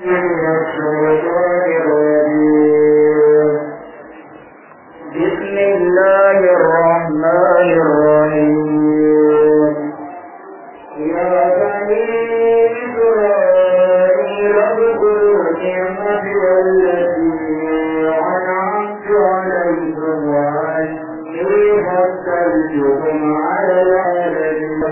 من الشيطان الرجيم بسم الله الرحمن الرحيم يا بني إسرائيل اذكروا نعمتي التي أنعمت عليكم وأني فضلتكم على العالمين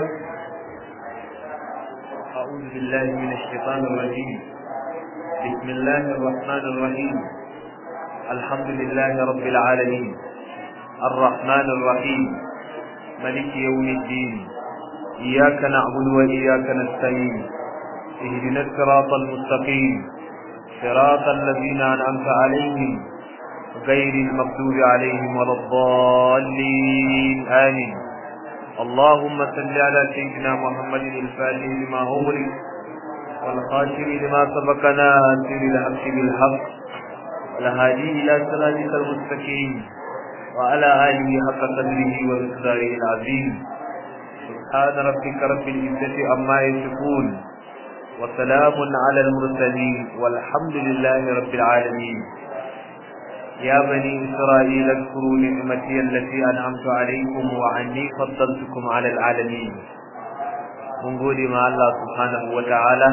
أعوذ بالله من الشيطان الرجيم بسم الله الرحمن الرحيم الحمد لله رب العالمين الرحمن الرحيم ملك يوم الدين إياك نعبد وإياك نستعين اهدنا الصراط المستقيم صراط الذين أنعمت عليهم غير المغضوب عليهم ولا الضالين آمين اللهم صل على سيدنا محمد الفاتح لما أغلق والخاتم لما سبق ناصر الحق بالحق الهادي إلى صراطك المستقيم وعلى آله حق قدره ومقداره العظيم سبحان ربك رب العزة عما يصفون وسلام على المرسلين والحمد لله رب العالمين يا بني إسرائيل اذكروا نعمتي التي أنعمت عليكم وعني فضلتكم على العالمين mun gode ma Allah subhanahu wa ta'ala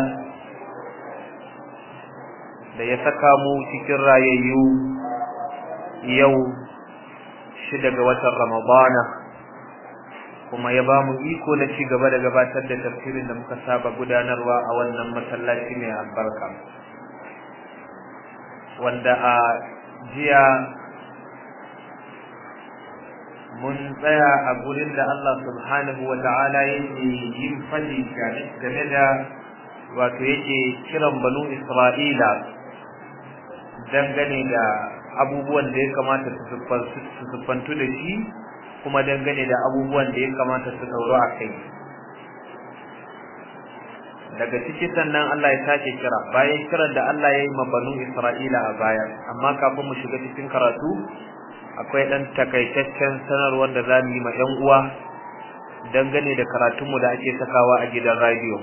da ya saka mu cikin rayayyu yau shida ga watan Ramadana kuma ya ba mu iko na ci gaba da gabatar da tafsirin da muka saba gudanarwa a wannan masallaci mai albarka wanda a jiya mun tsaya a gurin da Allah subhanahu wa ta'ala yake yin fadi game da wato yake kiran banu Isra'ila dangane da abubuwan da ya kamata su siffantu da shi kuma dangane da abubuwan da ya kamata su ɗauro a kai daga ciki sannan Allah ya sake kira bayan kiran da Allah ya yi ma banu Isra'ila a baya amma kafin mu shiga cikin karatu akwai dan takaitaccen sanarwar da za mu yi ma ɗan uwa dangane da karatunmu da ake sakawa a gidan radio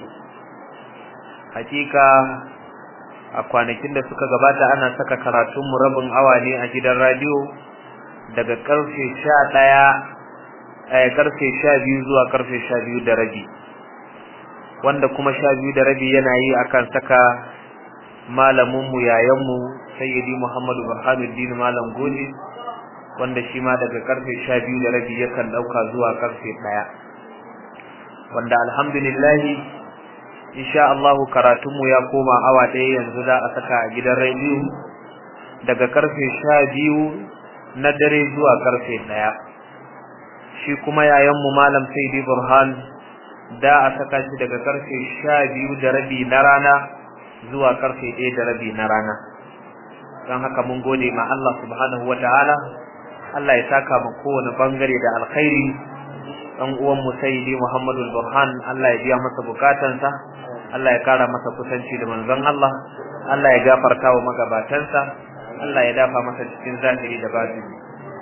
hakika a kwanakin da suka gabata ana saka karatunmu rabin awa ne a gidan radio daga karfe sha ɗaya karfe sha biyu zuwa karfe sha biyu da rabi wanda kuma sha biyu da rabi yana yi akan saka malaminmu yayanmu sayyidi muhammadu burhanuddin malam goli wanda shi ma daga karfe sha biyu da rabi yakan ɗauka zuwa karfe ɗaya wanda alhamdulillah insha Allahu karatunmu ya koma awa ɗaya yanzu za a saka a gidan rediyo daga karfe sha biyu na dare zuwa karfe ɗaya shi kuma yayanmu malam sayyidi burhan da a saka shi daga karfe sha biyu da rabi na rana zuwa karfe ɗaya da rabi na rana don haka mun gode ma Allah subhanahu wa ta'ala Allah ya saka mu kowane bangare da alkhairi dan uwan mu sayyidi Muhammadu Burhan Allah ya biya masa bukatansa Allah ya kara masa kusanci da manzon Allah Allah ya gafarta wa magabatansa Allah ya dafa masa cikin zahiri da batini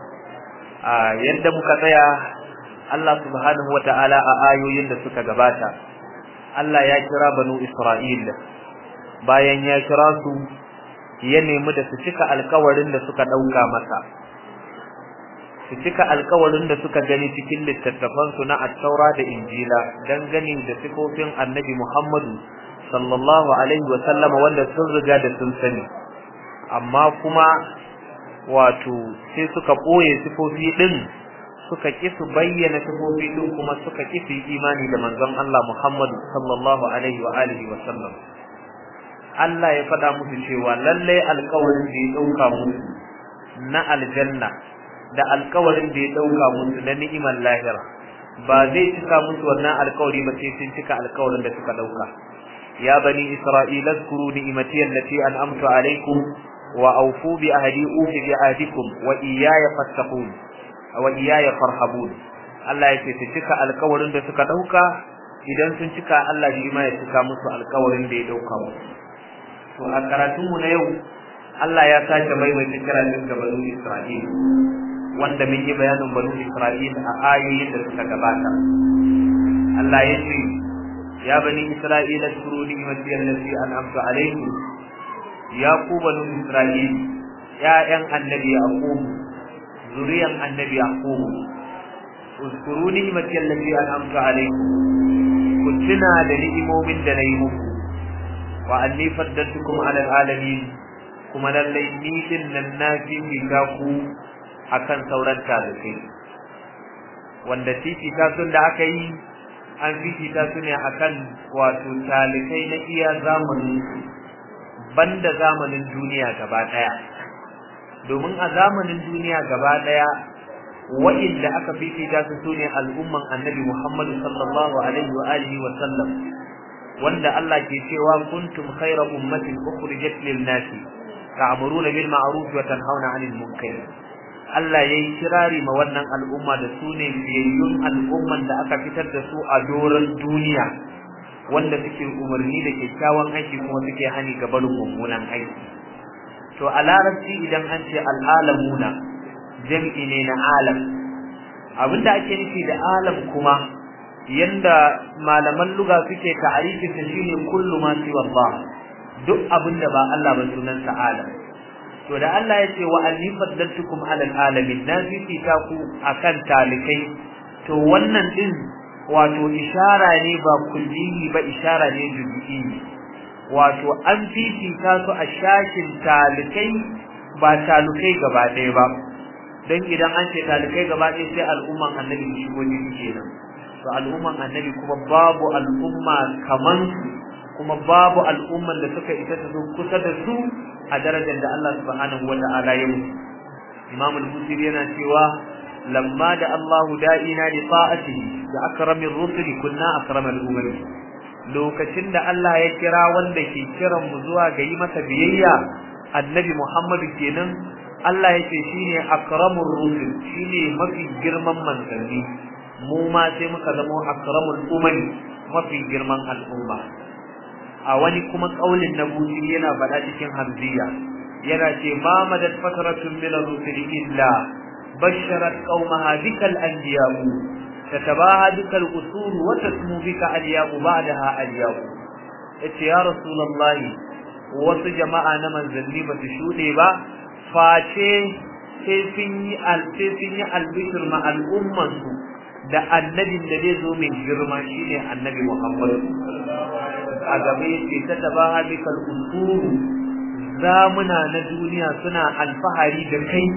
a yadda muka tsaya Allah subhanahu wata'ala a ayoyin da suka gabata Allah ya kira banu Isra'il bayan ya kira su ya nemi da su cika alkawarin da suka dauka masa su cika alkawarin da suka gani cikin littattafansu na attaura da injila dangane da sifofin annabi Muhammadu sallallahu alaihi wa sallama wanda sun riga da sun sani amma kuma wato sai suka ɓoye sifofi ɗin suka ƙi su bayyana sifofi ɗin kuma suka ƙi su imani da manzon Allah Muhammadu sallallahu alaihi wa alihi wa sallam Allah ya faɗa musu cewa lallai alkawarin da ya ɗauka musu na aljanna da alkawarin da ya dauka musu na ni'imar lahira ba zai cika musu wannan alkawari ba sai sun cika alkawarin da suka dauka ya bani isra'ila zkuru ni'imati allati an'amtu alaykum wa awfu bi ahdi ufi bi ahdikum wa iyaya fattaqun wa iyaya farhabun Allah ya ce su cika alkawarin da suka dauka idan sun cika Allah shi ma ya cika musu alkawarin da ya dauka musu to a karatunmu na yau Allah ya sake maimaita kiran ga banu Isra'il wanda mun yi bayanin banu Isra'il a ayoyin da suka gabata Allah ya ce ya bani Isra'il ashkuru ni'mati allati an'amtu alaykum ya ku banu isra'il ya'yan annabi yaqub zuriyan annabi yaqub uskuru ni'mati allati an'amtu alaykum ku tuna da ni'imomin da nayi muku wa anni faddaltukum ala alamin kuma lallai ni din nan na fifita ku akan sauran talibai wanda fifita sun da aka yi an fifita su ne akan wato talibai na iya zamanin su banda zamanin duniya gaba daya domin a zamanin duniya gaba daya wa'inda aka fifita su sune al'umman annabi Muhammad sallallahu alaihi wa alihi wa sallam wanda Allah ke cewa kuntum khayra ummatin ukhrijat lil nasi ta'muruna bil ma'ruf wa tanhauna 'anil munkar Allah yayi kirari ma wannan al'umma da sune biyayyun al'umman da aka fitar da su a doron duniya wanda suke umarni da kyakkyawan aiki kuma suke hani ga barin mummunan aiki to a larabci idan an ce al'alamuna jam'i ne na alam abinda ake nufi da alam kuma yanda malaman luga suke ta'arifin sa shine kullu ma siwa Allah duk abinda ba Allah ba sunan sa alam to da Allah ya ce wa anni faddaltukum ala alamin na fifita ku akan talikai to wannan din wato ishara ne ba kulliyi ba ishara ne juz'i wato an fifita su a shashin talikai ba talukai gaba ɗaya ba dan idan an ce talikai gaba ɗaya sai al'umman annabi shigo ne kenan to al'umman annabi kuma babu al'umma kaman su kuma babu al'umman da suka isa su kusa da su a darajar da Allah subhanahu wa ta'ala ya musu Imam al-Busiri yana cewa lamma da Allahu da'ina li ta'atihi da akramir rusuli kunna akramal umami lokacin da Allah ya kira wanda ke kiran mu zuwa ga yi masa biyayya annabi Muhammad kenan Allah yake shine akramur rusul shine mafi girman manzanni mu ma sai muka zama akramul umami mafi girman al'umma a wani kuma kaulin na buci yana faɗa cikin hamziya yana ce ma madad fatratun min ar-rusuli illa basharat qaumaha bikal anbiya'u tatabaha bikal usul wa tasmu bika al-ya'u ba'daha al-ya'u yace ya rasulullahi wasu jama'a na manzanni ba su shuɗe ba face sai sun yi sai sun yi albishir ma al'ummansu da annabin da zai zo mai girma shine annabi Muhammad a gabe ce ta tabaha bikal usuru zamuna na duniya suna alfahari da kai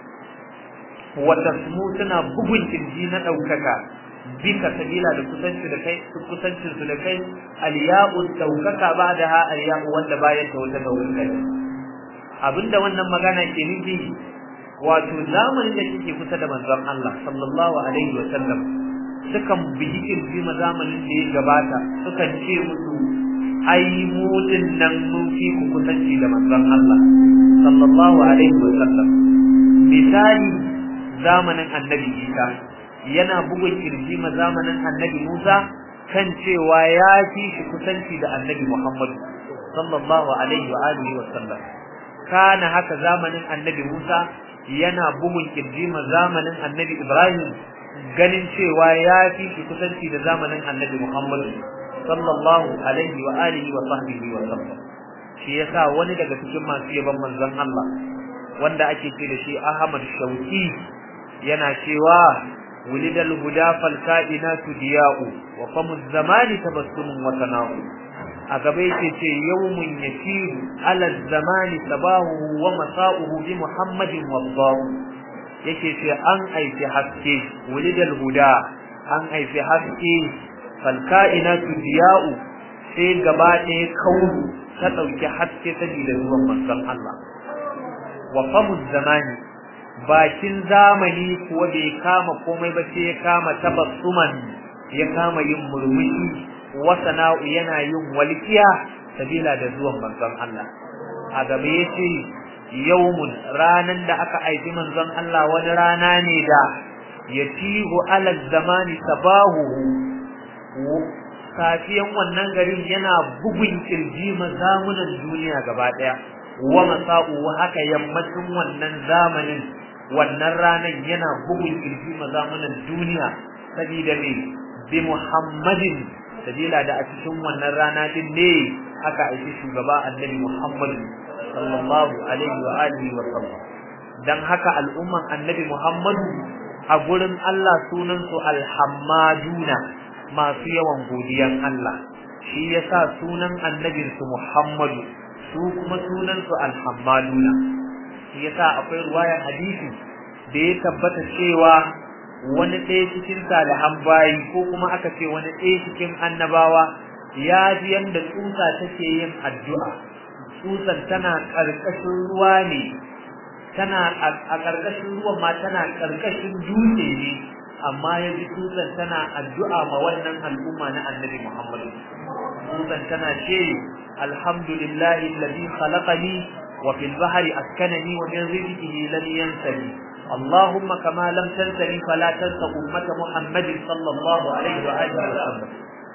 wata su suna bugun kirji na ɗaukaka bika sabila da kusanci da kai kusancin su da kai aliya'u ɗaukaka ba da ha aliya'u wanda bayan ta wata ɗaukaka abinda wannan magana ke nufi wato zamanin da kike kusa da manzon Allah sallallahu alaihi wa sallam sukan biyi kirji ma zamanin da ya gabata sukan ce musu ai mu din nan mun fi ku kusanci da manzon Allah sallallahu alaihi wa sallam misali zamanin annabi Isa yana bugun kirji ma zamanin annabi Musa kan cewa ya fi shi kusanci da annabi Muhammad sallallahu alaihi wa alihi wa sallam kana haka zamanin annabi Musa yana bugun kirji ma zamanin annabi Ibrahim ganin cewa ya fi shi kusanci da zamanin annabi Muhammad sallallahu alaihi wa alihi wa sahbihi wa sallam shi yasa wani daga cikin masu yaban manzon Allah wanda ake ce da shi Ahmad Shauki yana cewa wulidal huda fal kainatu diya'u wa famu zamani tabassumun wa tana'u a gaba yake ce yawmun yasiru ala zamani sabahu wa masa'uhu bi muhammadin waddahu yake ce an aifi haske wulidal huda an aifi haske falka'inatu diya'u sai gaba ɗaya kaunu ta ɗauki haske saboda zuwan manzon Allah wa famu zamani bakin zamani kuwa bai kama komai ba sai ya kama tabassuman ya kama yin murmushi wa sana'u yana yin walkiya sabila da zuwan manzon Allah a gaba yace yawmun ranan da aka aiki manzon Allah wani rana ne da yatihu ala zamani sabahu safiyan wannan garin yana bugun kirji mazamunan duniya gaba daya wa masa'u haka yammacin wannan zamanin wannan ranan yana bugun kirji mazamunan duniya sabida ne bi muhammadin sabila da a cikin wannan rana din ne aka aiki shugaba annabi muhammad sallallahu alaihi wa alihi wa sallam dan haka al'umman annabi Muhammadu a gurin Allah sunan su alhammaduna masu yawan godiyan Allah shi yasa sunan annabin su Muhammadu su kuma sunan su alhammaduna shi yasa akwai ruwayar hadisi da ya tabbata cewa wani ɗaya cikin salihan bayi ko kuma aka ce wani ɗaya cikin annabawa ya ji yadda tsutsa take yin addu'a tsutsan tana ƙarƙashin ruwa ne tana a ƙarƙashin ruwan ma tana ƙarƙashin dutse ne amma ya ji tsutsan tana addu'a ma wannan al'umma na annabi Muhammadu tsutsan tana ce alhamdulillahi alladhi khalaqani wa fil bahri askanani wa min rizqihi lam yansani اللهم كما لم تنسني فلا تنس أمة محمد صلى الله عليه وآله وسلم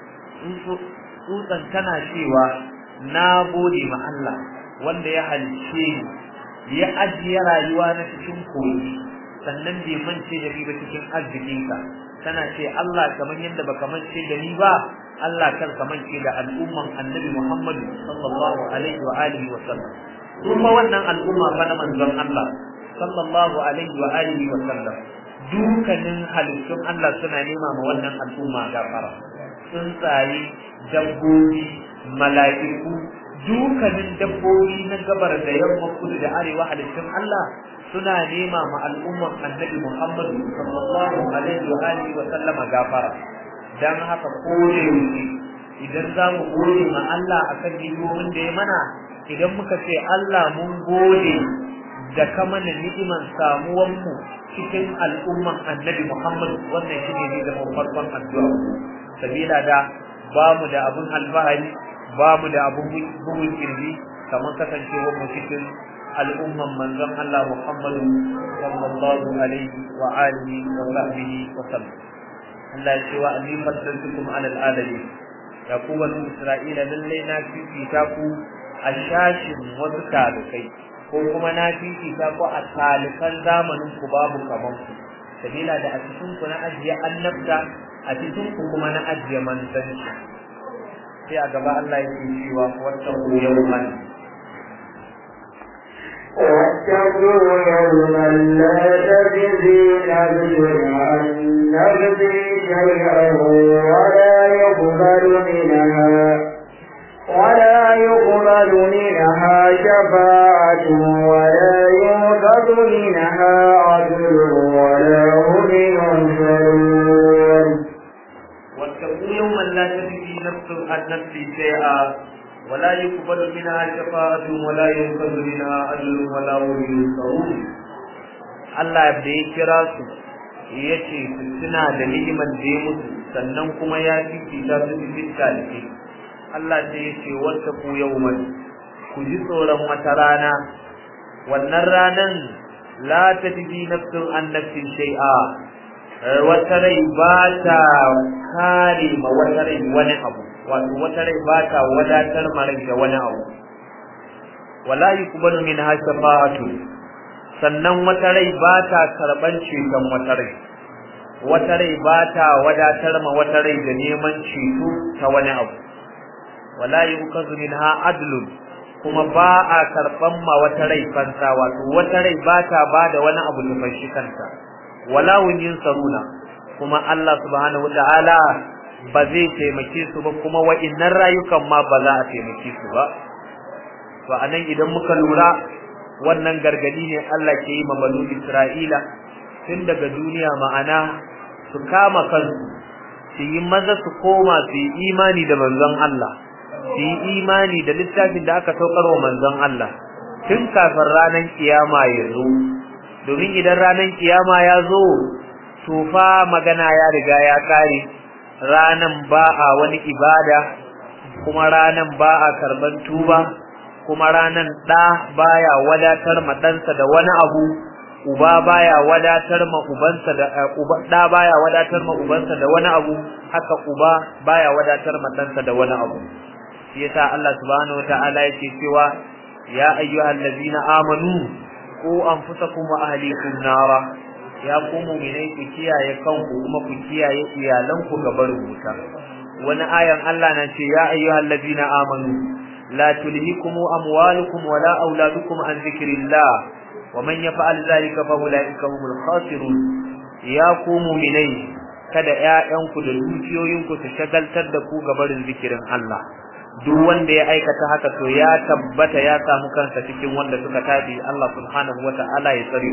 tsutsan tana cewa na gode ma Allah wanda ya halice ni ya ajiye rayuwa na cikin koyi sannan bai mance da ni ba cikin arzikinka tana ce Allah kamar yadda baka mance da ni ba Allah kar ka mance da al'umman Annabi Muhammad sallallahu alaihi wa alihi wa sallam kuma wannan al'umma fa na manzon Allah sallallahu alaihi wa alihi wa sallam dukanin halittun Allah suna nema ma wannan al'umma gafara tsuntsaye dabbobi mala'iku dukanin dabbobi na gabar da yamma kudu da arewa halittun Allah suna nema ma al'umman annabi Muhammad sallallahu alaihi wa alihi wa sallama gafara dan haka kore idan za mu gode ma Allah akan ni'imomin da ya mana idan muka ce Allah mun gode da ka mana ni'iman samuwan mu cikin al'umman annabi Muhammad wannan shine ne da farkon addu'a sabila da ba mu da abun alfahari ba mu da abun bugun kirji kamar kasancewar mu cikin al'umman manzon Allah Muhammadu sallallahu alaihi wa alihi wa sahbihi wa sallam Allah ya ce wa anni fasaltukum ala alalamin ya ku bani Isra'ila lalle na fifita ku a shashin wasu talukai ko kuma na fifita ku a talikan zamanin ku babu kaman ku sabila da a cikin ku na ajiye annabta a cikin ku kuma na ajiye manzanci sai a gaba Allah ya ce cewa wata ku yawman واتقوا يوما لا تجزي نفس عن نفس شيئا ولا يقبل منها ولا يقبل منها شفاعة ولا يؤخذ منها عدل ولا هم ينصرون واتقوا يوما لا تجزي نفس عن نفس شيئا ولا يقبل منها شفاعة ولا يؤخذ منها عدل ولا هم ينصرون Allah da ya kira su ya ce su suna da ni'imar da ya mutu sannan kuma ya fifita su cikin talibai Allah sai ya ce wata ku yawman ku ji tsoron wata rana wannan ranan la tajidi nafsun an nafsin shay'a wata rai ba ta kare ma wata rai wani abu wato wata rai ba ta wadatar ma rai da wani abu wala yuqbalu minha shafa'atu sannan wata rai ba ta karban ceton wata rai wata rai ba ta wadatar ma wata rai da neman ceto ta wani abu wala yukazu minha adlun kuma ba a karban ma wata rai fansa wato wata rai ba ta bada wani abu da fashi kanta wala wunyin saruna kuma Allah subhanahu wataala ba zai taimake su ba kuma wa'innan rayukan ma ba za a taimake su ba to anan idan muka lura wannan gargadi ne Allah ke yi ma banu Isra'ila tun daga duniya ma'ana su kama kansu su yi maza su koma su yi imani da manzon Allah su yi imani da littafin da aka saukar wa manzon Allah tun kafin ranar kiyama ya zo domin idan ranar kiyama ya zo tufa magana ya riga ya kare ranan ba a wani ibada kuma ranan ba a karban tuba kuma ranan ɗa baya wadatar ma ɗansa da wani abu uba baya wadatar ma ubansa da uba ɗa baya wadatar ma ubansa da wani abu haka uba baya wadatar ma ɗansa da wani abu shi yasa Allah subhanahu wataala yake cewa ya ayyuhal ladzina amanu ku anfusakum wa ahlikum nara ya ku mu'minai ku kiyaye kanku kuma ku kiyaye iyalanku ga barin wuta wani ayan Allah na ce ya ayyuhal ladzina amanu لا تلهكم أموالكم ولا أولادكم عن ذكر الله ومن يفعل ذلك فأولئك هم الخاسرون يا قوم مني kada ƴaƴanku da dukiyoyinku su shagaltar da ku gabarin zikirin Allah duk wanda ya aikata haka to ya tabbata ya samu kansa cikin wanda suka tabi Allah subhanahu wata'ala ya tsare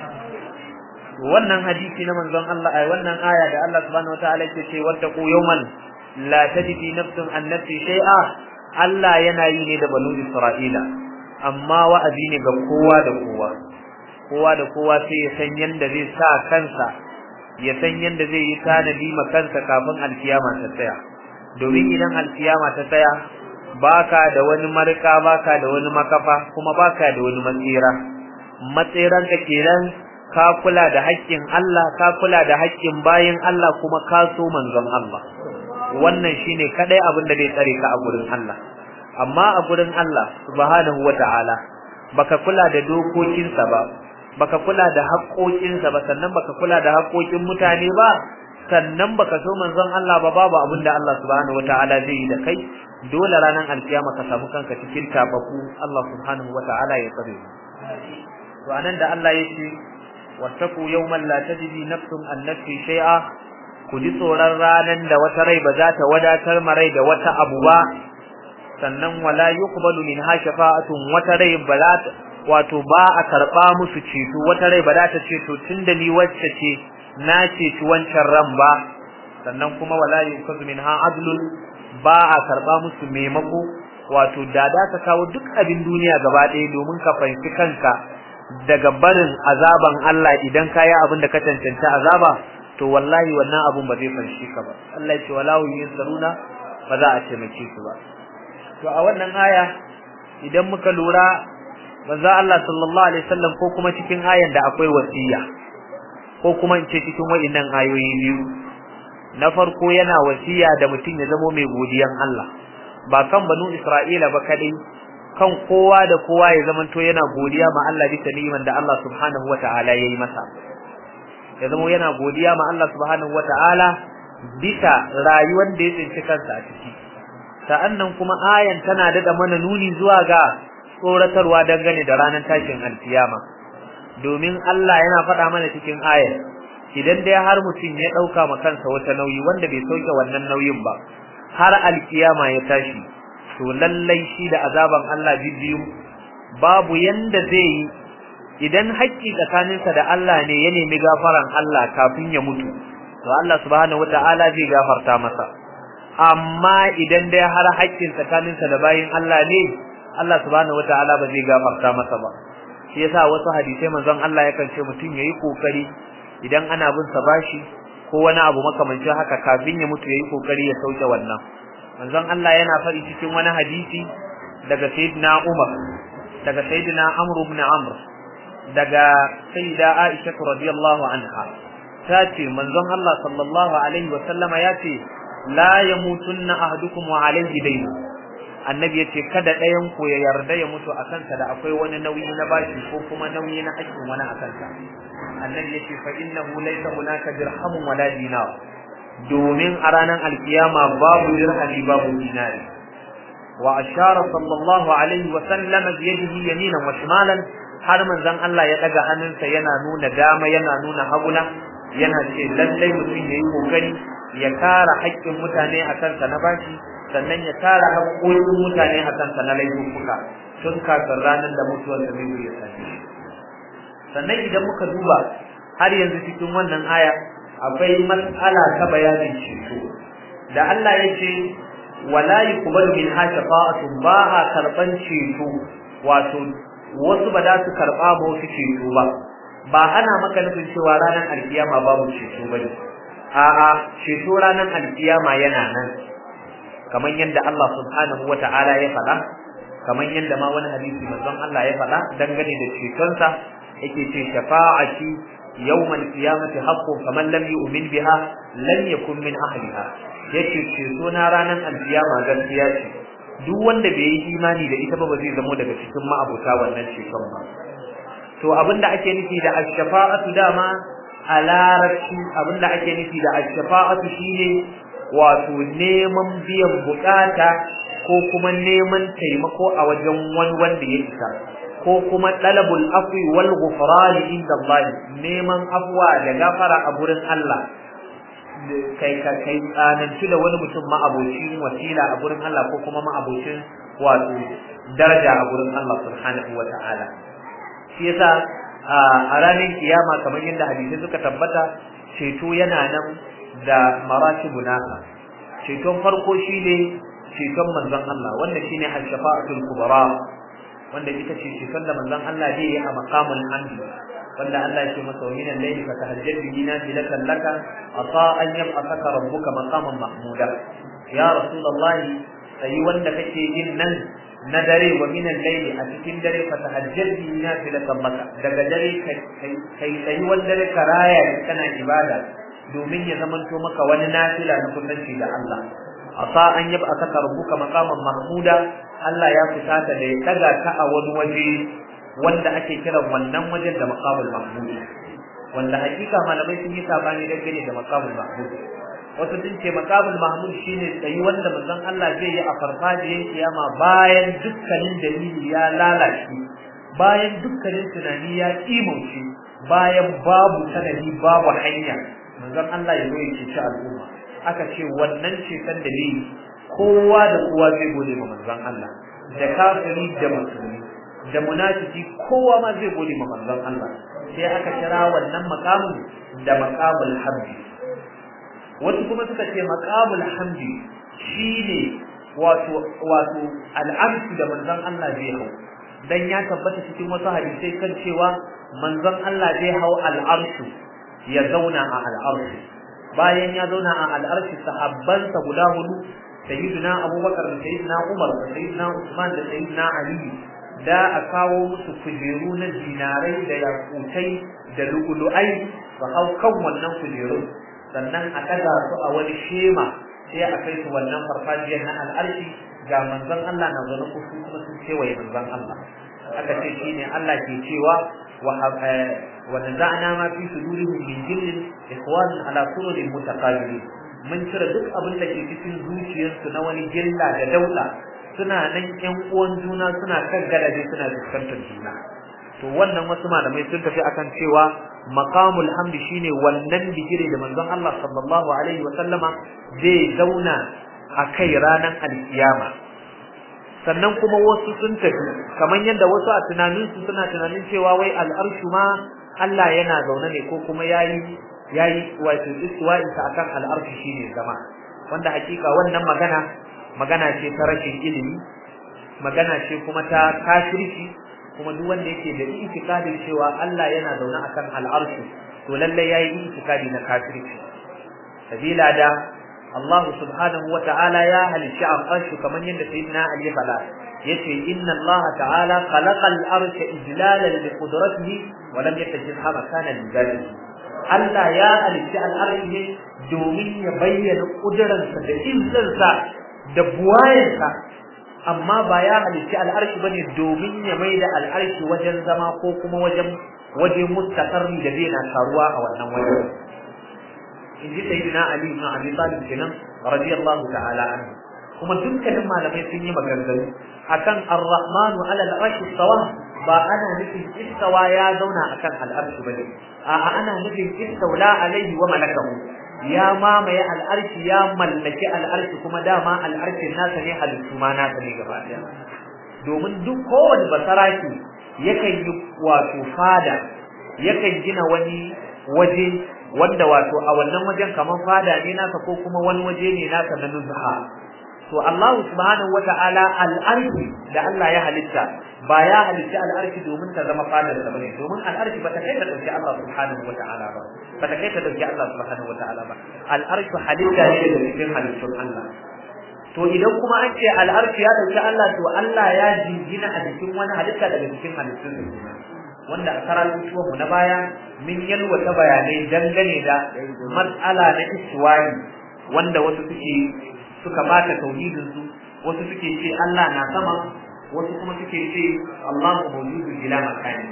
wannan hadisi na manzon Allah ai wannan aya da Allah subhanahu wata'ala yake ce wattaqu yawman la tajidi nafsun an nafsi shay'a Allah yana yi ne da banu Isra'ila amma wa'azi ne ga kowa da kowa kowa da kowa sai ya san yanda zai sa kansa ya san yanda zai yi tanadi ma kansa kafin alkiyama ta tsaya domin idan alkiyama ta tsaya baka da wani marka baka da wani makafa kuma baka da wani matsira matsiran ka kenan ka kula da haƙƙin Allah ka kula da haƙƙin bayin Allah kuma ka so manzon Allah wannan shine kadai abin da zai tsare ka a gurin Allah amma a gurin Allah subhanahu wata'ala baka kula da dokokinsa ba baka kula da haƙoƙinsa ba sannan baka kula da haƙoƙin mutane ba sannan baka so manzon Allah ba babu abin da Allah subhanahu wata'ala zai yi da kai dole ranar alkiyama ka samu kanka cikin tabaku Allah subhanahu wata'ala ya tsare to anan da Allah ya ce wattaku yawman la tajidi nafsun an nafsi shay'a ku ji tsoron ranan da wata rai ba za ta wadatar marai da wata abu ba sannan wala yuqbalu minha shafa'atun wata rai ba za ta wato ba a karba musu ceto wata rai ba za ta ce to tunda ni wacce ce na ceci wancan ran ba sannan kuma wala yuqbalu minha adlun ba a karba musu maimako wato da da ka kawo duk abin duniya gaba ɗaya domin ka fahimci kanka daga barin azaban Allah idan ka yi abin da ka cancanta azaba to wallahi wannan abun ba zai fanshi ka ba Allah ya ce wala yunsaruna ba za a taimake su ba to a wannan aya idan muka lura manzo Allah sallallahu alaihi wasallam ko kuma cikin ayan da akwai wasiya ko kuma in ce cikin waɗannan ayoyi biyu na farko yana wasiya da mutum ya zamo mai godiyan Allah ba kan banu Isra'ila ba kadai kan kowa da kowa ya zamanto yana godiya ma Allah bisa ni'iman da Allah subhanahu wata'ala yayi masa ya zamo yana godiya ma Allah subhanahu wata'ala bisa rayuwar da ya tsinci kansa a ciki sa'annan kuma ayan tana dada mana nuni zuwa ga tsoratarwa dangane da ranar tashin alkiyama domin Allah yana faɗa mana cikin ayar idan dai har mutum ya ɗauka ma kansa wata nauyi wanda bai sauke wannan nauyin ba har alkiyama ya tashi to lallai shi da azaban Allah biyu babu yanda zai yi idan haƙƙi tsakaninsa da Allah ne ya nemi gafaran Allah kafin ya mutu to Allah subhanahu wata'ala zai gafarta masa amma idan dai har haƙƙin tsakaninsa da bayin Allah ne Allah subhanahu wata'ala ba zai gafarta masa ba shi yasa wasu hadisai manzon Allah yakan ce mutum yayi kokari idan ana bin sa bashi ko wani abu makamancin haka kafin ya mutu yayi kokari ya sauke wannan manzon Allah yana faɗi cikin wani hadisi daga sayyidina Umar daga sayyidina Amr ibn Amr daga sayyida Aisha radiyallahu anha ta ce manzon Allah sallallahu alaihi wa sallama ya ce la yamutunna ahadukum wa alaihi dayn annabi yace kada ɗayan ku ya yarda ya mutu a kansa da akwai wani nauyi na bashi ko kuma nauyi na hakkin wani a kansa annabi yace fa innahu laysa hunaka dirhamun wala dinar domin a ranar alkiyama babu dirhami babu dinari wa ashara sallallahu alaihi wa sallam bi yadihi yaminan wa shimalan har manzon Allah ya daga hannunsa yana nuna dama yana nuna haguna yana ce lallai mutum yayi kokari ya kara haƙƙin mutane a kansa na bashi sannan ya tara haƙoƙin mutane a kansa na laifuka tun kafin ranar da mutuwar da zai ya same shi sannan idan muka duba har yanzu cikin wannan aya akwai mas'ala ta bayanin ceto da Allah ya ce wala yuqbalu min shafa'atun ba a karban ceto wato wasu ba za su karba ba wasu ceto ba ba ana maka nufin cewa ranar alkiyama babu ceto bane a'a ceto ranar alkiyama yana nan kamar yadda Allah subhanahu wata'ala ya faɗa kamar yadda ma wani hadisi manzon Allah ya faɗa dangane da cetonsa yake ce shafa'ati yawmal qiyamati haqqun faman lam yu'min biha lam yakun min ahliha yace ceto na ranar alkiyama gaskiya ce duk wanda bai yi imani da ita ba ba zai zamo daga cikin ma'abuta wannan ceton ba to abinda ake nufi da ash-shafa'atu dama a larabci abinda ake nufi da ash-shafa'atu shine wato neman biyan bukata ko kuma neman taimako a wajen wani wanda ya isa ko kuma talabul afwi wal ghufran inda Allah neman afwa da gafara a gurin Allah kai ka kai tsananci da wani mutum ma'abocin wasila a gurin Allah ko kuma ma'abocin wato daraja a gurin Allah subhanahu wa ta'ala shi yasa a ranar kiyama kamar yadda hadisi suka tabbata ceto yana nan da maratibu nasa ceton farko shine ceton manzon Allah wanda shine al-shafa'atul kubra wanda ita ce ceton da manzon Allah zai yi a maqamul hamd wanda Allah ya ce masa wa minal layli fa tahajjad bihi nafilatan laka asa an yab'athaka rabbuka maqaman mahmuda ya rasulullahi sai wanda kake yin nan na dare wa minal layli a cikin dare fa tahajjad bihi nafilatan laka daga dare kai kai sai wanda dare karaya kana ibada domin ya zamanto maka wani nafila na kusanci da Allah asa an yab'athaka rabbuka maqaman mahmuda Allah ya fusata da ya daga ka a wani waje wanda ake kiran wannan wajen da maqamul mahmud wanda hakika malamai sun yi sabani dangane da maqamul mahmud wasu sun ce maqamul mahmud shine tsayi wanda manzon Allah zai yi a farfajiyar kiyama bayan dukkanin dalili ya lalace bayan dukkanin tunani ya kimauce bayan babu sanadi babu hanya manzon Allah ya zo ya ceci al'umma aka ce wannan ceton dalili kowa da kowa zai gode ma manzon Allah da kafiri da musulmi da munafiki kowa ma zai gode ma manzon Allah sai aka kira wannan maqamin da maqamul hamdi wasu kuma suka ce maqamul hamdi shine wato wato al'amsu da manzon Allah zai hau dan ya tabbata cikin wasu hadisai kan cewa manzon Allah zai hau al'arshu ya zauna a al'arshu bayan ya zauna a al'arshu sahabbansa guda hudu sayyidina abubakar da sayyidina umar da sayyidina usman da sayyidina ali da a kawo musu kujeru na dinarai da yakutai da lu'ulu'ai su hau kan wannan kujerun sannan a ɗaga su a wani shema sai a kai su wannan farfajiyar na al'arshi ga manzon Allah na zaune kusu kuma sun kewaye manzon Allah aka ce shine Allah ke cewa wa naza'na ma fi sudurihim min jillin ikhwan ala sururin mutaqabilin mun cire duk abin da ke cikin zuciyarsu na wani gilla da daula suna nan ƴan uwan juna suna kan gadaje suna fuskantar juna to wannan wasu malamai sun tafi akan cewa maqamul hamdi shine wannan bigire da manzon Allah sallallahu alaihi wa sallama zai zauna a kai ranar alkiyama sannan kuma wasu sun tafi kamar yadda wasu a tunaninsu suna tunanin cewa wai al'arshu ma Allah yana zaune ne ko kuma yayi yayi wato istiwa'in sa akan al'arshi shine zama wanda hakika wannan magana magana ce ta rashin ilimi magana ce kuma ta kafirci kuma duk wanda yake da itikadin cewa Allah yana zaune akan al'arshi to lalle yayi itikadi na kafirci sabila da Allah subhanahu wa ta'ala ya halicci al'arshi kamar yadda sayyidina Ali ya faɗa yace inna Allah ta'ala khalaqa al-arsha ijlalan li qudratihi wa lam yatajidha makana li dhatihi Allah ya halicci al'arshi ne domin ya bayyana kuduransa da izzarsa da buwayensa amma ba ya halicci al'arshi bane domin ya mai da al'arshi wajen zama ko kuma wajen waje mustaqarri da zai na taruwa a wannan wajen in ji sayyidina Ali ibn Abi Talib kenan radiyallahu ta'ala anhu kuma dukkanin malamai sun yi maganganu akan ar-rahmanu ala al-arshi istawa ba ana nufin istawa ya zauna akan al-arshi bane a'a ana nufin istawla alaihi wa malakahu ya mamaye al-arshi ya mallaki al-arshi kuma dama al-arshi nasa ne halittu ma nasa ne gaba daya domin duk kowane basaraki yakan yi wato fada yakan gina wani waje wanda wato a wannan wajen kamar fada ne nasa ko kuma wani waje ne nasa na nuzha to Allah subhanahu wata'ala al'arshi da Allah ya halitta ba ya halitta al'arshi domin ta zama fadar sa bane domin al'arshi ba ta kai ta dauki Allah subhanahu wata'ala ba ba ta kai ta dauki Allah subhanahu wata'ala ba al'arshi halitta ne daga cikin halittun Allah to idan kuma an ce al'arshi ya dauki Allah to Allah ya jingina a jikin wani halitta daga cikin halittun sa wanda a karatuwan mu na baya min yalwata bayanai dangane da matsala na iswani wanda wasu suke suka bata tauhidin su wasu suke ce Allah na sama wasu kuma suke ce Allahu mawjudu bila makani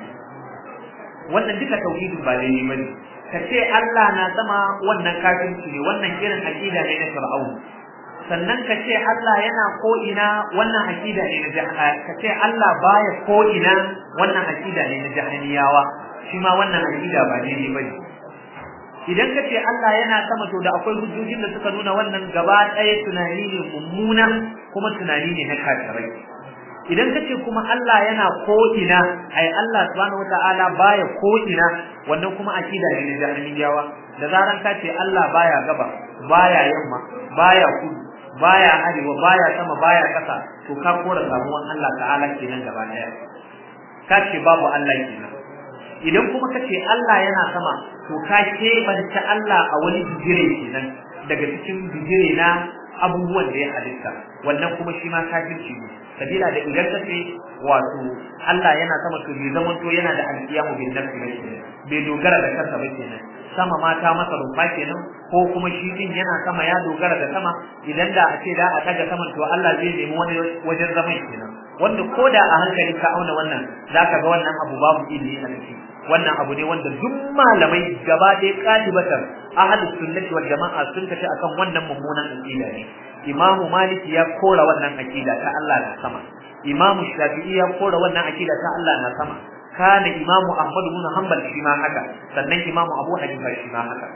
wannan duka tauhidin ba daidai bane ka ce Allah na sama wannan kafirci ne wannan irin aqida ne na Fir'aun sannan ka ce Allah yana ko ina wannan akida ne na jahannama ka ce Allah baya ko ina wannan akida ne na jahaniyawa shi ma wannan akida ba daidai bane idan ka ce Allah yana sama to da akwai hujjojin da suka nuna wannan gaba ɗaya tunani ne mummuna kuma tunani ne na kafirai idan ka ce kuma Allah yana ko ina ai Allah subhanahu wataala baya ko ina wannan kuma akida ne na jahaniyawa da zaran ka ce Allah baya gaba baya yamma baya kudu baya arewa baya sama baya kasa to ka kora samuwan Allah ta'ala kenan gaba daya ka ce babu Allah kenan idan kuma ka ce Allah yana sama to ka keɓanta Allah a wani bigire kenan daga cikin bigire na abubuwan da ya halitta wannan kuma shi ma kafirci ne sabila da idan ka ce wato Allah yana sama to bai zaman to yana da alƙiyamu bin nafsi ba kenan bai dogara da kansa ba kenan sama ma ta masa rumfa kenan ko kuma shi din yana sama ya dogara da sama idan da a ce da a daga saman to Allah zai nemi wani wajen zaman kenan wanda ko da a hankali ka auna wannan zaka ga wannan abu babu ilimi a ciki wannan abu ne wanda duk malamai gaba ɗaya ƙalibatan ahlus sunnati wal jama'a sun tafi akan wannan mummunan aqida ne imamu maliki ya kora wannan aqida ta Allah na sama imamu shafi'i ya kora wannan aqida ta Allah na sama kana imamu ahmad ibn hanbal shi ma haka sannan imamu abu hanifa shi ma haka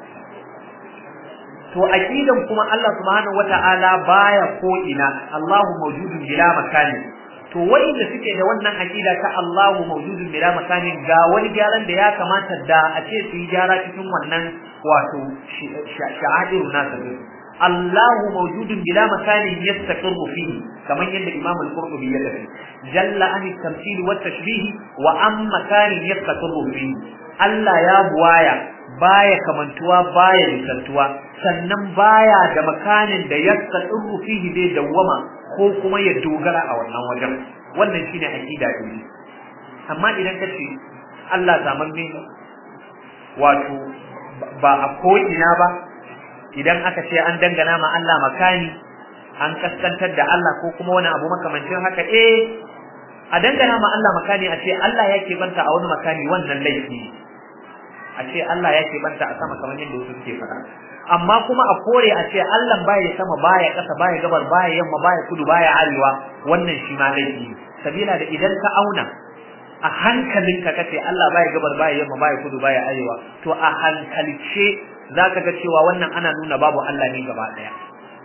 to aqidan kuma Allah subhanahu wata'ala baya ko ina Allahu mawjudun bila makani to wanda suke da wannan aqida ta Allahu mawjudun bila makani ga wani gyaran da ya kamata da a ce su yi gyara cikin wannan wato sha'airu nasa Allahu mawjudun bila makani yastaqirru fihi kamar yadda Imam al-Qurtubi ya tafi jalla an tamthil wa tashbih wa am makani yastaqirru fihi Allah ya buwaya baya kamantuwa baya misaltuwa sannan baya da makanin da yastaqirru fihi dai dawwama ko kuma ya dogara a wannan wajen wannan shine aqida din amma idan ka ce Allah zamamme wato ba a ko ina ba idan aka ce an dangana ma Allah makani an kaskantar da Allah ko kuma wani abu makamancin haka eh a dangana ma Allah makani a ce Allah yake banta a wani makani wannan laifi a ce Allah yake banta a sama kamar yadda wasu suke faɗa amma kuma a kore a ce Allah baya sama baya ƙasa baya gabar baya yamma baya kudu baya arewa wannan shi ma laifi sabila da idan ka auna a hankalinka kace Allah baya gabar baya yamma baya kudu baya arewa to a hankalce zaka ga cewa wannan ana nuna babu Allah ne gaba daya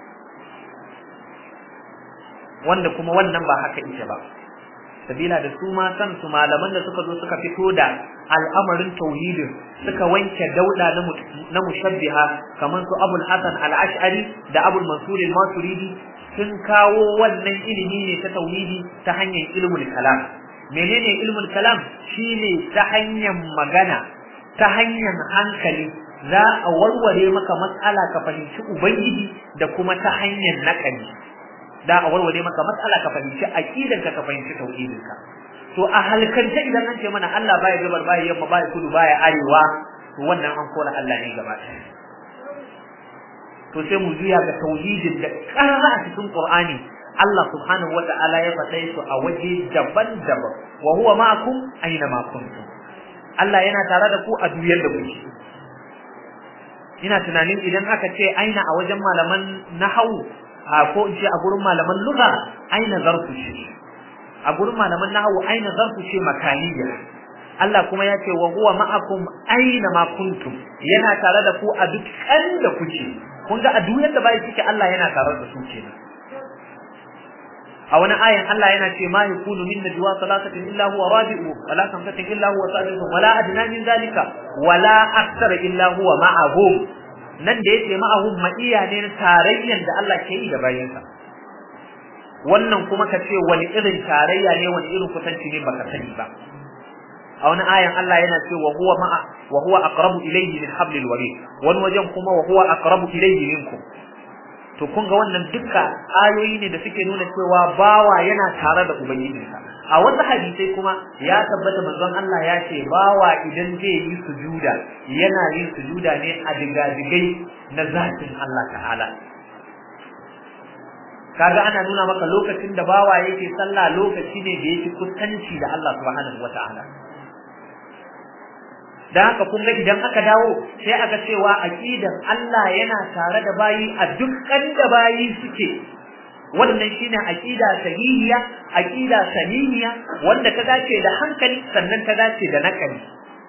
wanda kuma wannan ba haka ita ba sabila da su ma san su malaman da suka zo suka fito da al'amarin tauhidin suka wanke dauda na mushabbiha kamar su Abul Hasan al-Ash'ari da Abul Mansur al-Maturidi sun kawo wannan ilimi ne ta tauhidi ta hanyar ilmul kalam menene ilmul kalam shine ta hanyar magana ta hanyar hankali za a warware maka matsala ka fahimci ubangiji da kuma ta hanyar nakali da a warware maka matsala ka fahimci aqidanka ka fahimci tauhidinka to a halkance idan an ce mana Allah baya gabar baya yamma baya kudu baya arewa to wannan an kora Allah ne gaba to sai mu juya ga tauhidin da karara a cikin Qur'ani Allah subhanahu wata'ala ya faɗa su a waje daban-daban wa huwa ma'akum aina ma kuntum Allah yana tare da ku a duniyar da kuke ina tunanin idan aka ce aina a wajen malaman nahawu ko in ce a gurin malaman lugha aina zarfu ce a gurin malaman nahawu aina zarfu ce makaniya Allah kuma ya ce wa huwa ma'akum aina ma kuntum yana tare da ku a duk kan da kuke kun ga a duniyar da bai kike Allah yana tare da su kenan a wani ayan Allah yana ce ma yakunu min najwa salatatin illa huwa rabi'u wala khamsatin illa huwa sadiqu wala adna min zalika wala akthara illa huwa ma'ahum nan da yake ma'ahum ma'iya ne tarayyan da Allah ke yi da bayinsa wannan kuma ka ce wani irin tarayya ne wani irin kusanci ne baka sani ba a wani ayan Allah yana ce wa huwa ma'a wa huwa aqrabu ilayhi min hablil warid wani wajen kuma wa huwa aqrabu ilayhi minkum to kun ga wannan duka ayoyi ne da suke nuna cewa bawa yana tare da ubangijinsa a wasu hadisai kuma ya tabbata manzon Allah ya ce bawa idan zai yi sujuda yana yin sujuda ne a digadigai na zatin Allah ta'ala kaga ana nuna maka lokacin da bawa yake sallah lokaci ne da yake kusanci da Allah subhanahu wata'ala dan haka kun ga idan aka dawo sai aka cewa aqidan Allah yana tare da bayi a dukkan da bayi suke wannan shine aqida sahihiya aqida saniniya wanda ta dace da hankali sannan ta dace da nakali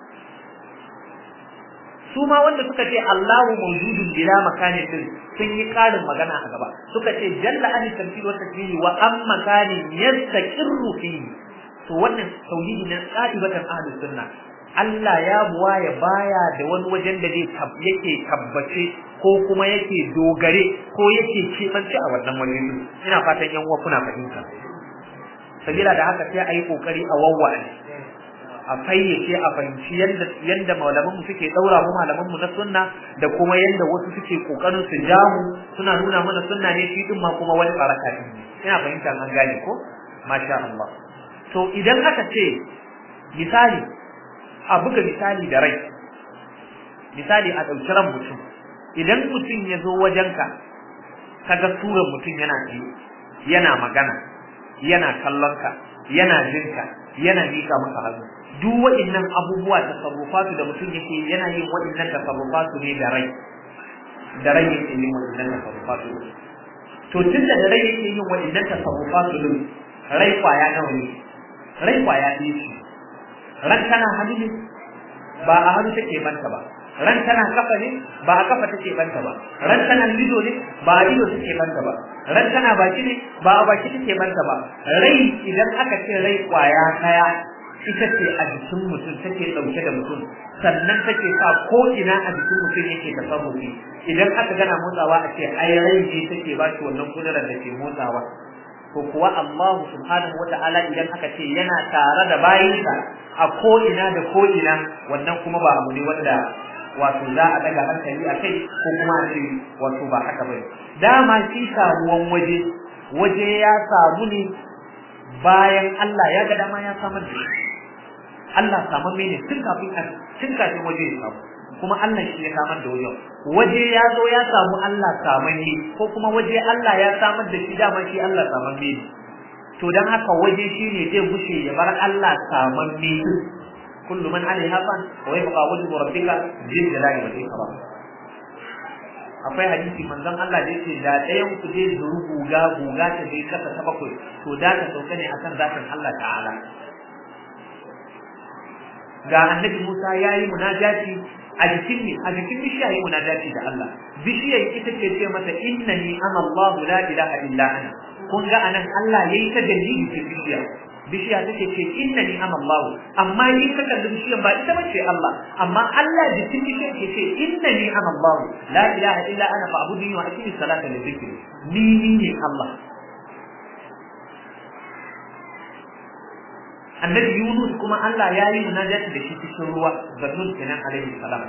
su ma wanda suka ce Allahu mawjudun bila makanin din sun yi karin magana a gaba suka ce jalla an tamthil wa tasbihi wa am makanin yastaqirru fihi to wannan tauhidi na qa'ibatan ahlus sunna Allah ya buwa ya baya da wani wajen da zai yake tabbace ko kuma yake dogare ko yake kebanci a wannan wajen ina fatan yan uwa kuna fahimta sabila da haka sai a yi kokari a wawwa'e a fayyace a fahimci yadda yadda malaman mu suke daura mu malaman mu na sunna da kuma yadda wasu suke kokarin su ja mu suna nuna mana sunna ne shi din ma kuma wani baraka ne ina fahimta an gane ko masha Allah to idan aka ce misali a buga misali da rai misali a ɗauki ran mutum idan mutum ya zo wajenka kaga suran mutum yana yana magana yana kallonka yana jinka yana mika maka hannu duk waɗannan abubuwa tasarrufatu da mutum yake yana yin waɗannan tasarrufatu ne da rai da rai yake yin waɗannan tasarrufatu to tun da rai yake yin waɗannan tasarrufatu din rai kwaya nawa ne rai kwaya ɗaya ce ran tana hannu ne ba a hannu take banta ba ran tana kafa ne ba a kafa take banta ba ran tana lido ne ba a lido take banta ba ran tana baki ne ba a baki take banta ba rai idan aka ce rai kwaya daya ita ce a jikin mutum take dauke da mutum sannan take sa ko ina a jikin mutum yake tasarrufi idan aka gana motsawa a ce ai rai ne take ba shi wannan kudurar da ke motsawa ko kuwa Allah subhanahu wata'ala idan aka ce yana tare da bayinsa a ko ina da ko ina wannan kuma ba abu ne wanda wato za a daga hankali a kai ko kuma a ce wato ba haka bane dama shi samuwan waje waje ya samu ne bayan Allah ya ga dama ya samar da shi Allah samar ne tun kafin tun kafin waje ya samu kuma Allah shi ya samar da wajen waje ya zo ya samu Allah samar ne ko kuma waje Allah ya samar da shi dama shi Allah samar ne to dan haka waje shine zai gushe ya bar Allah samar ne kullu man alaiha fan wa yabqa wajhu rabbika jil jalali wal ikram akwai hadisi manzon Allah da yake da ɗayan ku zai zuru guga guga ta je kasa ta bakwai to da ta sauka ne akan zatin Allah ta'ala ga annabi Musa yayi munajati a jikin ne a jikin bishiya yayi munajati da Allah bishiyar ita ce ce mata innani ana Allah la ilaha illa ana kun ga anan Allah yayi ta dalili cikin bishiya bishiya take ce innani ana Allah amma in ka kalli bishiyan ba ita bace Allah amma Allah jikin bishiyan ke ce innani ana Allah la ilaha illa ana fa'budni wa aqimi salata li dhikri ni ni ne Allah annabi Yunus kuma Allah ya yi munajati da shi cikin ruwa zannun kenan alaihi salam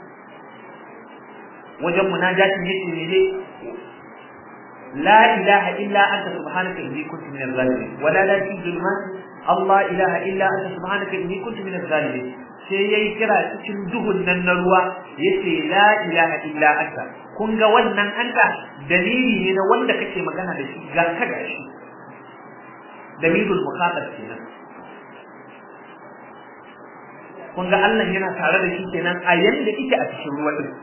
wajen munajati yake ne لا إله إلا أنت سبحانك إني كنت من الظالمين ولا لا في ظلمات الله إله إلا أنت سبحانك إني كنت من الظالمين sai yayi kira cikin duhun nan na ruwa yace la ilaha illa anta kun ga wannan anta dalili ne na wanda kake magana da shi ga ka ga shi dalilul mukhatab kenan kun ga Allah yana tare da shi kenan a yanda yake a cikin ruwa din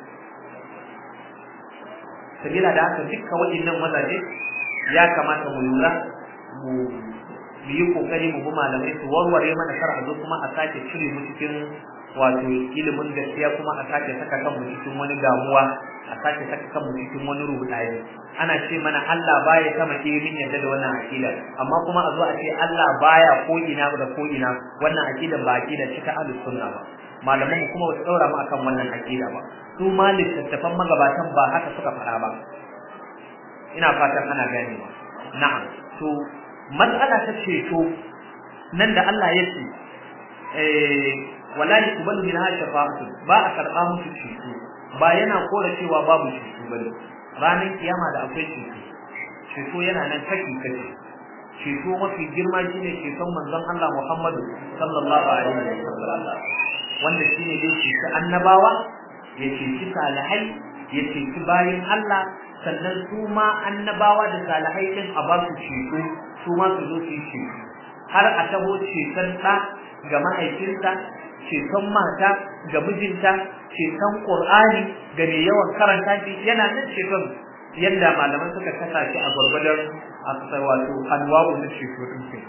sabila da haka dukkan waɗannan mazaje ya kamata mu lura mu yi kokari mu bi malamai su warware mana kar a zo kuma a sake cire mu cikin wato ilimin gaskiya kuma a sake saka kan mu cikin wani damuwa a sake saka kan mu cikin wani rudani ana ce mana Allah baya sama ke min yadda da wannan aqida amma kuma a zo a ce Allah baya ko ina da ko ina wannan aqida ba aqida ce ta ahlus sunna ba malaman mu kuma ba su daura mu akan wannan aqida ba su ma littattafan magabatan ba haka suka faɗa ba ina fatan ana ganewa na'am to matsala ta ceto nan da Allah ya ce eh wala yuqbalu minha shafa'atu ba a karɓa musu ceto ba yana kora cewa babu ceto bane ranar kiyama da akwai ceto ceto yana nan kaki kake ceto mafi girma shine ceton manzon Allah Muhammadu sallallahu alaihi wasallam wanda shine dai ceci annabawa ya ceci salihai ya ceci bayin Allah sannan su ma annabawa da salihai din a ba su ceto su ma su zo su yi ceto har a taho ceton ɗa ga mahaifinsa ceton mata ga mijinta ceton qur'ani ga mai yawan karanta shi yana nan ceton yadda malaman suka kasa shi a gwargwadon a wato anwa'u na ceto din ke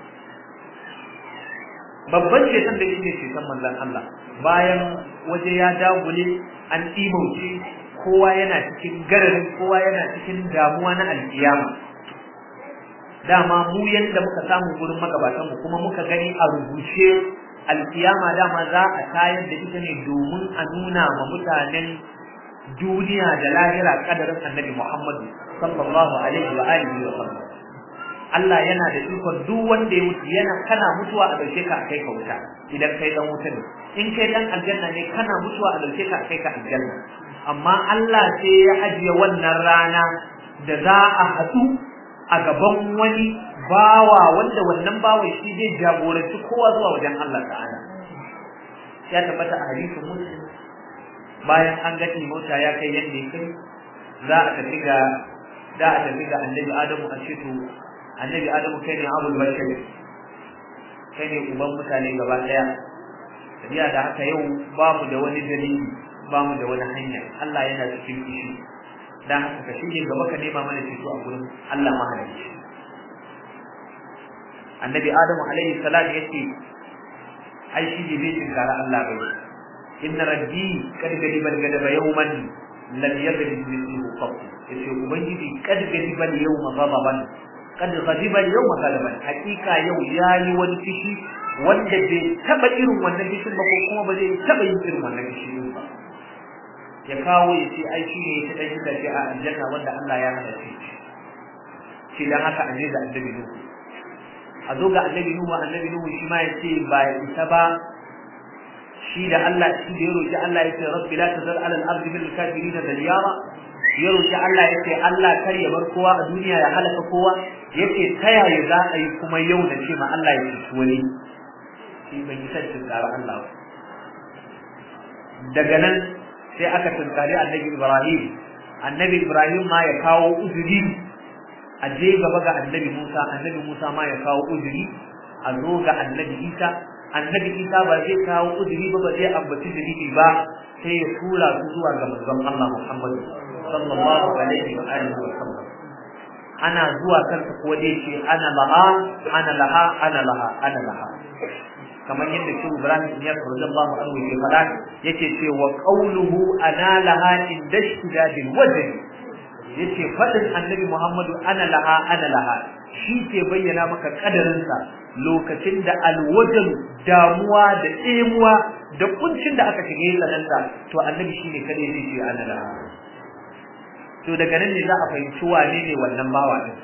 babban ceton da shine ceton manzon Allah bayan waje ya dagule an imauce kowa yana cikin gararin kowa yana cikin damuwa na alkiyama dama mu yanda muka samu gurin magabatan mu kuma muka gani a rubuce alkiyama dama za a tayar da ita ne domin a nuna ma mutanen duniya da lahira kadarin annabi Muhammadu sallallahu alaihi wa alihi wa sallam Allah yana da ikon duk wanda ya mutu yana kana mutuwa a dauke ka kai ka wuta idan kai dan wuta ne in kai dan aljanna ne kana mutuwa a dauke ka kai ka aljanna amma Allah sai ya ajiye wannan rana da za a haɗu a gaban wani bawa wanda wannan bawan shi zai jagoranci kowa zuwa wajen Allah ta'ala ya tabbata a hadisin muslim bayan an ga mota ya kai yadda ya kai za a tafi ga da a tafi ga annabi adamu a ce to annabi adamu kai ne abul bashir kai ne uban mutane gaba daya tafiya da haka yau ba mu da wani dalili ba mu da wani hanya Allah yana cikin kishi dan haka ka shige gaba ka nema mana ceto a gurin Allah mahalicci annabi adamu alaihi salam yace ai shi ne bai tinkara Allah bai inna rabbi kad gadi bal gadaba yawman lam yagdi mithluhu qat yace ubangiji kad gadi bal yawma ghadaban kad ghadiba yawma ghadaban hakika yau yayi wani fishi wanda bai taba irin wannan fishin ba ko kuma ba zai taba yin irin wannan fishin ba ya kawo ya ce ai shi ne ya ta dan shi a aljanna wanda Allah ya hada shi shi dan haka an da annabi Nuhu a zo ga annabi Nuhu annabi Nuhu shi ma ya ce ba ya isa ba shi da Allah shi da ya roki Allah ya ce rabbi la tazal ala al-ardi bil kafirin dalyara ya roki Allah ya ce Allah kar ya bar kowa a duniya ya halaka kowa yace ta yaya za a yi kuma yau da ce ma Allah ya ci wani shi bai yi san tsara Allah daga nan sai aka tunkari annabi Ibrahim annabi Ibrahim ma ya kawo uzuri a je gaba ga annabi Musa annabi Musa ma ya kawo uzuri a zo ga annabi Isa annabi Isa ba zai kawo uzuri ba ba zai ambaci dalili ba sai ya tura su zuwa ga manzon Allah Muhammad sallallahu alaihi wa alihi wa sallam ana zuwa kansa ko dai ce ana laha ana laha ana laha ana laha kamar yadda shi Ibrahim ya radiyallahu anhu ke fada yake ce wa qawluhu ana laha inda shidadil wajh yace fadin annabi Muhammadu ana laha ana laha shi ke bayyana maka kadarinsa lokacin da alwajan damuwa da emuwa da kuncin da aka shige sananta to annabi shine kadai zai ce ana laha to daga nan ne za a fahimci wane ne wannan bawa din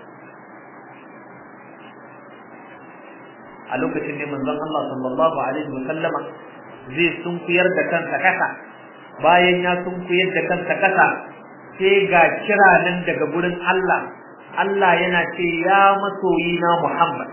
a lokacin ne manzon Allah sallallahu alaihi wa sallama zai sunkuyar da kansa kasa bayan ya sunkuyar da kansa kasa sai ga kira nan daga gurin Allah Allah yana ce ya masoyi na Muhammad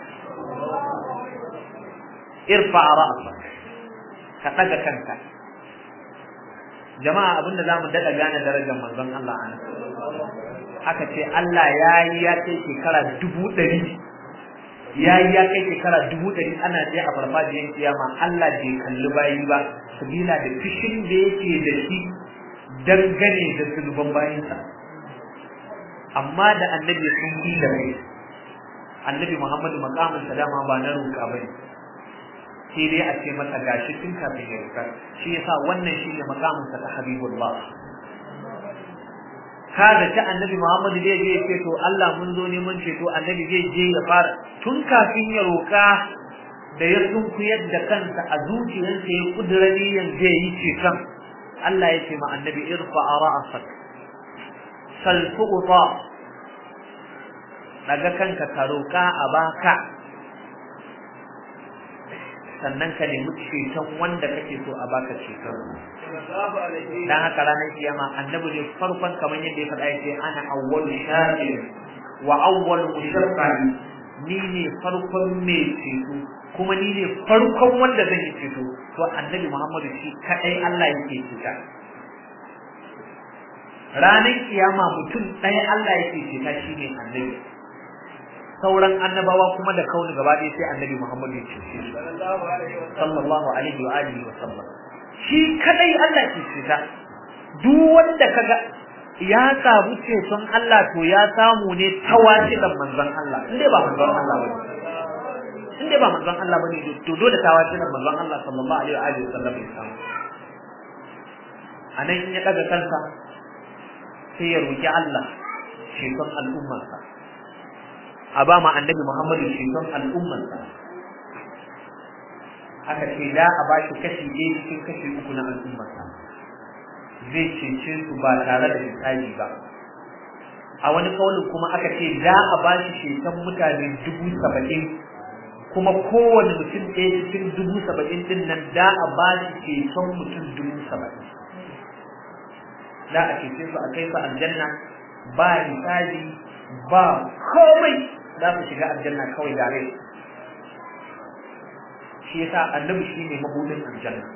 irfa ra'sak ka daga kanka jama'a abinda zamu dada gane darajar manzon Allah anan aka ce Allah yayi ya kai shekara dubu ɗari yayi ya kai shekara dubu ɗari ana je a farfajiyar kiyama Allah bai kalli bayi ba sabila da fishin da yake da shi dangane da zunuban bayinsa amma da annabi sun yi da kai annabi Muhammadu makamin dama ba na roƙa bane sai dai a ce masa gashi tun kafin ya roƙa shi yasa wannan shine makamin sa ta habibullah kada ta annabi Muhammadu zai je ce to Allah mun zo neman ceto annabi zai je ya fara tun kafin ya roƙa da ya sunkuyar da kansa a zuciyarsa ya kudura niyyar zai yi ceton Allah ya ce ma annabi irfa ra'sak sal tuqta daga kanka ka roka a baka sannan ka nemi ceton wanda kake so a baka ceton dan haka ranar kiyama annabi ne farkon kamar yadda ya faɗa yace ana awwalu shafir wa awwalu mushaffar ni ne farkon mai ceto kuma ni ne farkon wanda zan yi ceto to annabi Muhammadu shi kadai Allah yake ceta ranar kiyama mutum ɗaya Allah yake ceta shi ne annabi sauran annabawa kuma da kauni gaba ɗaya sai annabi Muhammad ya cece su sallallahu alaihi wa alihi wa sallam shi kadai Allah ke ceta duk wanda kaga ya samu ceton Allah to ya samu ne ta wasiƙan manzon Allah in dai ba manzon Allah bane in dai ba manzon Allah bane to dole ta wasiƙan manzon Allah sallallahu alaihi wa alihi wa sallam ya samu anan in ya daga kansa sai ya roki Allah ceton al'ummarsa a ba ma annabi Muhammadu ceton al'ummarsa aka ce da a ba shi kashi ɗaya cikin kashi uku na al'ummarsa zai cece su ba tare da hisabi ba a wani kaulin kuma aka ce da a ba shi ceton mutane dubu saba'in kuma kowane mutum ɗaya cikin dubu saba'in ɗin nan da a ba shi ceton mutum dubu saba'in da a cece su a kai su aljanna ba hisabi ba komai za su shiga aljanna kawai da rai shi yasa annabi shi ne mabudin aljanna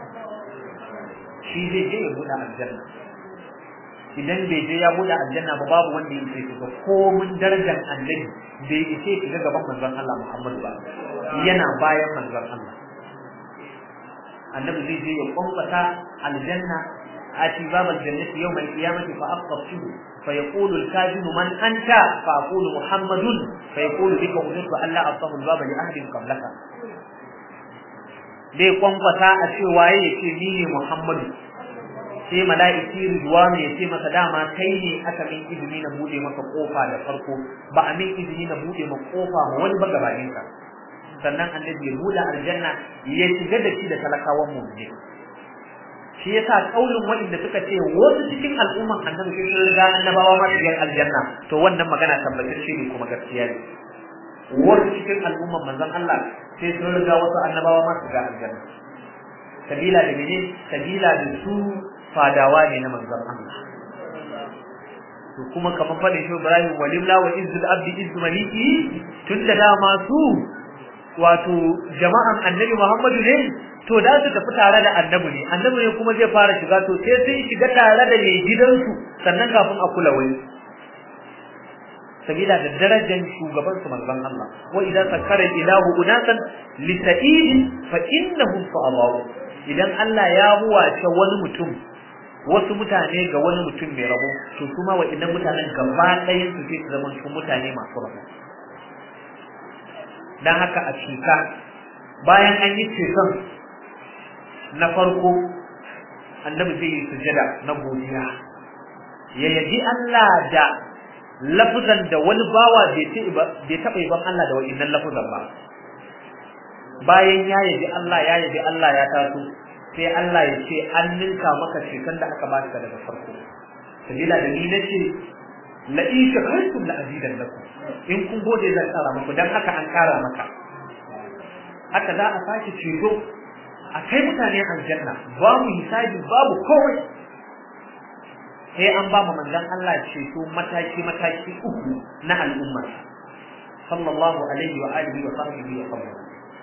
shi zai je ya buɗe aljanna idan bai je ya buɗe aljanna ba babu wanda ya ce shiga komin darajar annabi bai isa shiga gaban manzon Allah Muhammad ba yana bayan manzon Allah annabi zai je ya kwamfata aljanna ati babal jannati yawmal qiyamati fa aqtasu فيقول الكاذب من أنت فأقول محمد فيقول بك أمرت ألا أفتح الباب لأحد قبلك dai kwankwasa a ce waye ya ce ni ne Muhammadu sai mala'iki Ridwanu ya ce masa dama kai ne aka min izini na bude maka kofa da farko ba a min izini na bude maka kofa ma wani ba gabanin ka sannan annabi ya bude aljanna ya shiga da shi da talakawan mu ne shi yasa kaulin wanda suka ce wasu cikin al'umman annabi sun riga annabawa ma shigar aljanna to wannan magana tabbatacce ne kuma gaskiya ne wasu cikin al'umman manzon Allah sai sun riga wasu annabawa ma shiga aljanna sabila da mene sabila da su fadawa ne na manzon Allah to kuma kamar fadin shi Ibrahim walimla wa izzul abdi izzu maliki tun da dama su wato jama'an annabi Muhammadu ne to da su tafi tare da annabi ne annabi ne kuma zai fara shiga to sai sun shiga tare da mai gidansu sannan kafin a kula wani sabila da darajar shugaban su manzon Allah wa idan sakara ilahu unasan li sa'id fa innahum sa'abaw idan Allah ya huwace wani mutum wasu mutane ga wani mutum mai rabo to kuma wa idan mutanen gaba ɗayan su sai su zama mutane masu rabo dan haka a cuta bayan an yi ceton na farko annabi zai yi sujada na godiya ya yaji Allah da lafuzan da wani bawa bai taɓa yaban Allah da wa'innan lafuzan ba bayan ya yaji Allah ya yaji Allah ya taso sai Allah ya ce an ninka maka shekan da aka baka daga farko sabila da ni nace la in shakartum la azidan lakum in kun gode zan kara muku dan haka an kara maka haka za a sake ceto a kai mutane aljanna babu hisabi babu komai sai an ba mu manzon Allah ceto mataki mataki uku na al'umma sallallahu alaihi wa alihi wa sahbihi wa sallam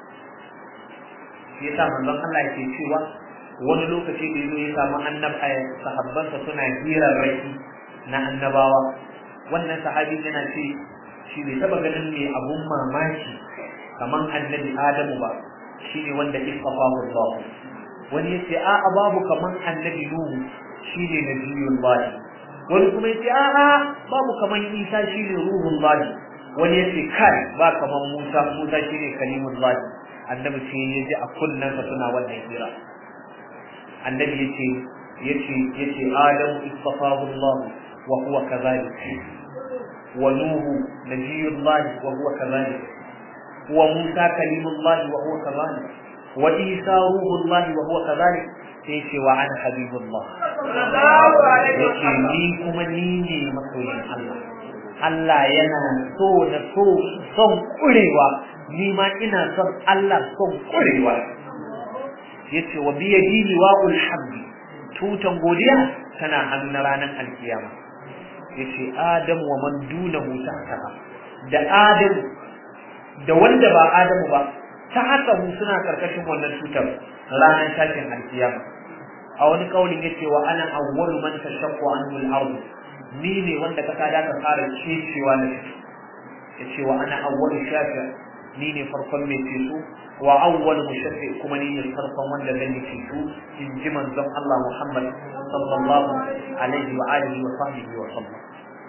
yasa manzon Allah yake cewa wani lokaci da yazo ya samu annaba sahabbansa suna hirar rai na annabawa wannan sahabi yana ce shi bai taba ganin mai abun mamaki kaman annabi Adamu ba shine wanda istafahu Allah wani yace a a babu kaman annabi Nuhu shine nabiyullah wani kuma yace a a babu kaman Isa shine ruhullah wani yace kai ba kaman Musa Musa shine kalimullah annabi sai yaji a kunnan sa suna wannan hira annabi yace yace yace Adamu istafahu Allah wa huwa kadhalik wa Nuhu nabiyullah wa huwa kadhalik وموسى كليم الله وهو كذلك وعيسى روح الله وهو كذلك سيشي وعن حبيب الله yake ni kuma ni ne masoyin Allah Allah yana so na so son kurewa ni ma ina son Allah son kurewa yace wa biya dini wa ulhamdi tutan godiya tana hannu na ranar alkiyama yace adam wa man dunahu tahta da adam da wanda ba Adamu ba ta haka mu suna karkashin wannan tutar ranar tashin alkiyama a wani kaulin yace wa ana awwalu man tashaqqu anhu al-ard ni ne wanda kasa da ka fara cecewa da shi yace wa ana awwalu shafi ni ne farkon mai ceto wa awwalu mushaffi kuma ni ne farkon wanda zan yi ceto in ji manzon Allah Muhammad sallallahu alaihi wa alihi wa sahbihi wa sallam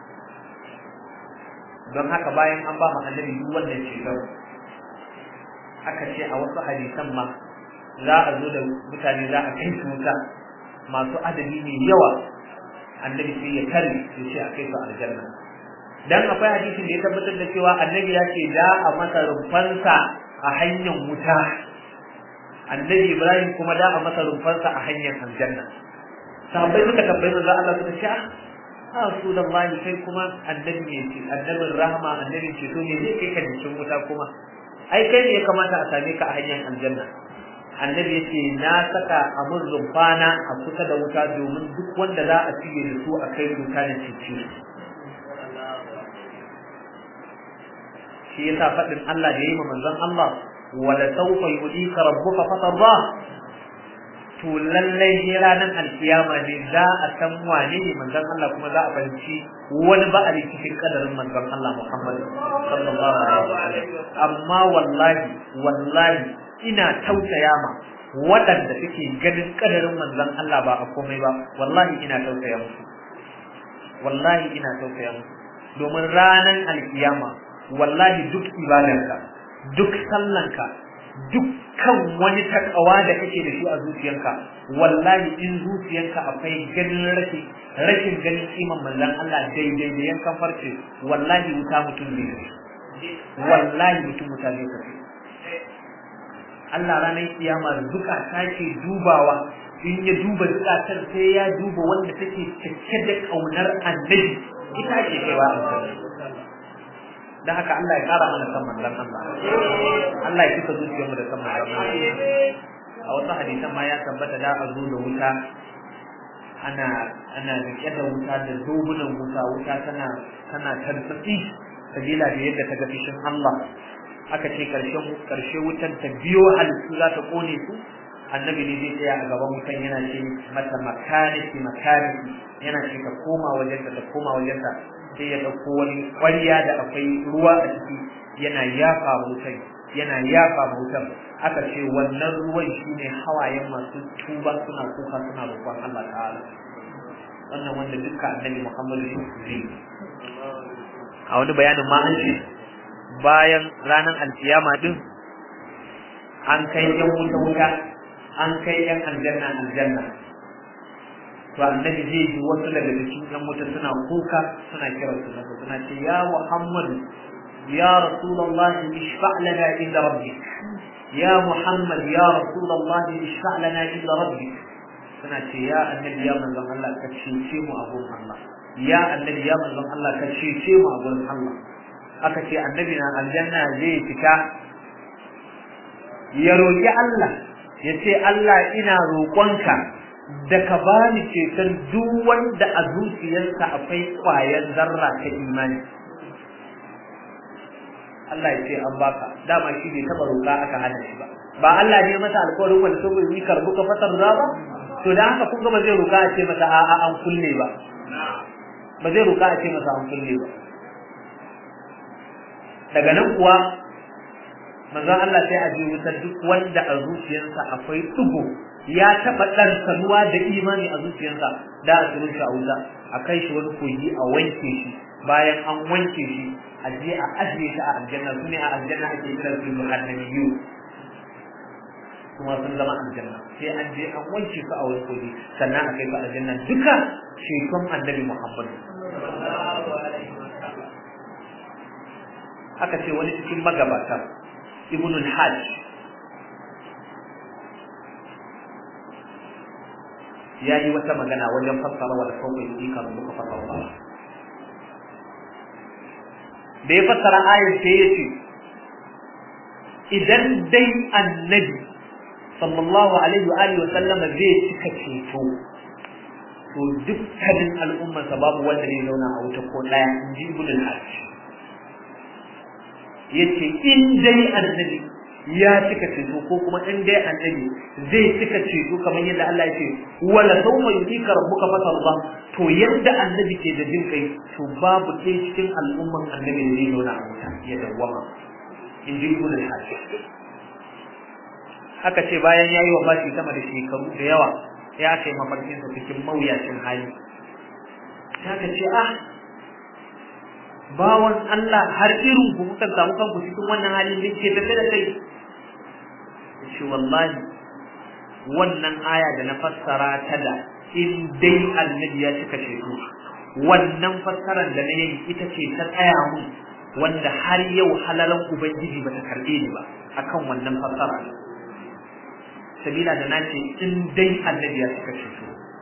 don haka bayan an ba mu annabi duk wannan ceton aka ce a wasu hadisan ma za a zo da mutane za a kai su wuta masu adadi mai yawa annabi sai ya tare ya ce a kai su aljanna dan akwai hadisin da ya tabbatar da cewa annabi ya ce da a masa rumfansa a hanyar wuta annabi ibrahim kuma da a masa rumfansa a hanyar aljanna sahabbai suka tambayi manzo Allah suka ce ah Rasulullahi kai kuma annabi ne ce annabin rahama annabin ceto ne zai kai ka cikin wuta kuma ai kai ne ya kamata a same ka a hanyar aljanna annabi ya ce na saka a mun rumfana a kusa da wuta domin duk wanda za a cige da su a kai wuta da cici shi yasa faɗin Allah da ya yi ma manzon Allah wala sawfa yudika rabbuka fatarda to lallai ne ranar alkiyama ne za a san wane ne manzon Allah kuma za a fahimci wani ba'ari cikin kadarin manzon Allah Muhammad sallallahu alaihi wasallam amma wallahi wallahi ina tausaya ma waɗanda suke ganin kadarin manzon Allah ba a komai ba wallahi ina tausaya musu wallahi ina tausaya musu domin ranar alkiyama wallahi duk ibadarka duk sallanka dukkan wani takawa da kake da shi a zuciyarka wallahi in zuciyarka akwai ganin rashin rashin ganin kiman manzon Allah daidai da yankan farce wallahi wuta mutum ne wallahi mutum wuta ne kace Allah ranar kiyama zukata ke dubawa in ya duba zukatar sai ya duba wanda take cike da kaunar annabi ita ke kaiwa aljanna dan haka Allah ya kara mana san manzon Allah Allah ya kika zuciyarmu da san manzon Allah a wasu hadisan ma ya tabbata da a zo da wuta ana ana rike da wuta da zobunan wuta wuta tana tana tartsatsi sabila da yadda ta ga fishin Allah aka ce karshen karshe wutan ta biyo halittu za ta kone su annabi ne zai tsaya a gaban wutan yana ce mata makaniki makaniki yana ce ka koma wajenta ta koma wajenta sai ya ɗauko wani ƙwarya da akwai ruwa a ciki yana yafa wutan yana yafa wutan aka ce wannan ruwan shine hawayen masu tuba suna kuka suna roƙon Allah ta'ala wannan wanda dukkan annabi Muhammadu zai a wani bayanin ma an ce bayan ranar alkiyama din an kai yan wuta wuta an kai yan aljanna aljanna to annabi zai ji wasu daga cikin yan wuta suna kuka suna kira su na suna ce ya muhammad ya rasulullah ishfa lana inda rabbik ya muhammad ya rasulullah ishfa lana inda rabbik suna ce ya annabi ya manzon Allah ka cece mu a gurin Allah ya annabi ya manzon Allah ka cece mu a gurin Allah aka ce annabi na aljanna zai fita ya roki Allah ya ce Allah ina roƙonka da ka bani ceton duk wanda a zuciyarsa akwai ƙwayar zarra ta imani Allah ya ce an baka dama shi bai taba roƙa aka hana shi ba ba Allah ne masa alƙawarin wanda saboda yi karbu ka fatar za ba to da haka kun ga ba zai roƙa a ce masa a'a an kulle ba ba zai roƙa a ce masa an kulle ba daga nan kuwa manzon Allah sai a ji wutar duk wanda a zuciyarsa akwai ɗigo ya taɓa ɗan sanuwa da imani a zuciyarsa da a tsirin shi a wuta a kai shi wani kogi a wanke shi bayan an wanke shi a je a ajiye shi a aljanna su ne a aljanna ake kiran su muhannabiyu kuma sun zama aljanna sai an je an wanke su a wani kogi sannan a kai su aljanna duka shekon annabi muhammadu aka ce wani cikin magabata ibnul hajj ya yi wata magana wajen fassara wa da kawai yi kan muka fassara ba da ya fassara ayar sai ya ce idan dai annabi sallallahu alaihi wa alihi wa sallama zai cika ceto to dukkanin al'ummarsa babu wanda zai zauna a wuta ko daya in ji ibn al-hajj yace in dai annabi ya cika ceto ko kuma in dai annabi zai cika ceto kamar yadda Allah ya ce wala sawfa yutika rabbuka fatarda to yadda annabi ke da jin kai to babu ɗaya cikin al'umman annabi da zai zauna a wuta ya dawwama in ji ibn al-hajj haka ce bayan yayi wa bashi sama da shekaru da yawa ya kai mafarkin sa cikin mawuyacin hali haka ce ah bawan Allah har irin ku kuka samu kanku cikin wannan halin da ke tafe da kai shi wallahi wannan aya da na fassara ta da in dai annabi ya cika ceto wannan fassarar da na yi ita ce ta tsaya mun wanda har yau halalan ubangiji bata karbe ni ba akan wannan fassara sabila da nace in dai annabi ya cika ceto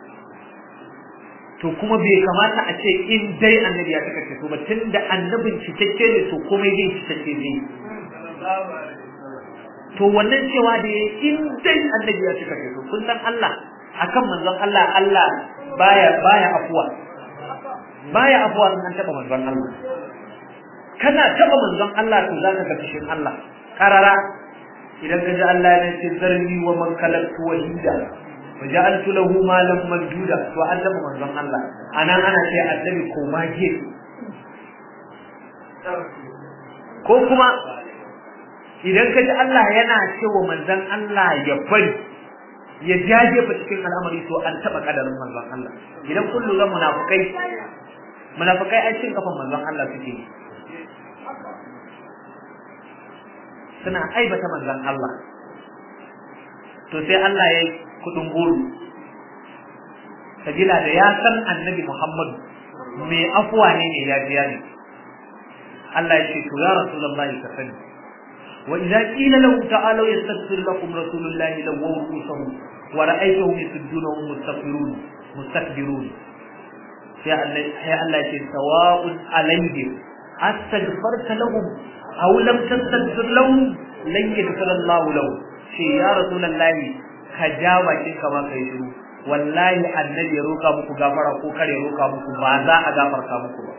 to kuma bai kamata a ce in dai annabi ya cika ceto ba tunda annabin cikakke ne to komai zai cikakke ne to wannan cewa da ya in dai annabi ya cika ceto kun san Allah akan manzon Allah Allah baya baya afuwa baya afuwa in an taba manzon Allah kana taba manzon Allah to zaka ga fishin Allah karara idan ka ji Allah ya ce zarni wa man kalaktu wahida وجعلت له مالا ممدودا to an taba manzon Allah anan ana ce annabi ko mage ko kuma idan ka ji Allah yana cewa manzon Allah ya bari ya jaje fa cikin al'amari to an taba kadarin manzon Allah idan kullu ga munafikai munafikai ai cin kafan manzon Allah suke suna aibata manzon Allah to sai Allah ya kudin goro sabila da ya san annabi Muhammad mai afuwa ne ne ya biya ne Allah ya ce to ya rasulullahi ka sani wa idza qila lahu ta'alu yastaghfir lakum rasulullahi lawaw rusuhum wa ra'aytahum yasudduna wa mustakbirun mustakbirun sai Allah sai Allah ya ce sawa'un alayhim astaghfarta lahum aw lam tastaghfir lahum lan yaghfir Allah lahum ce ya rasulullahi ka ja bakin ka ma kai shiru wallahi annabi ya roka muku gafara ko kare roka muku ba za a gafarta muku ba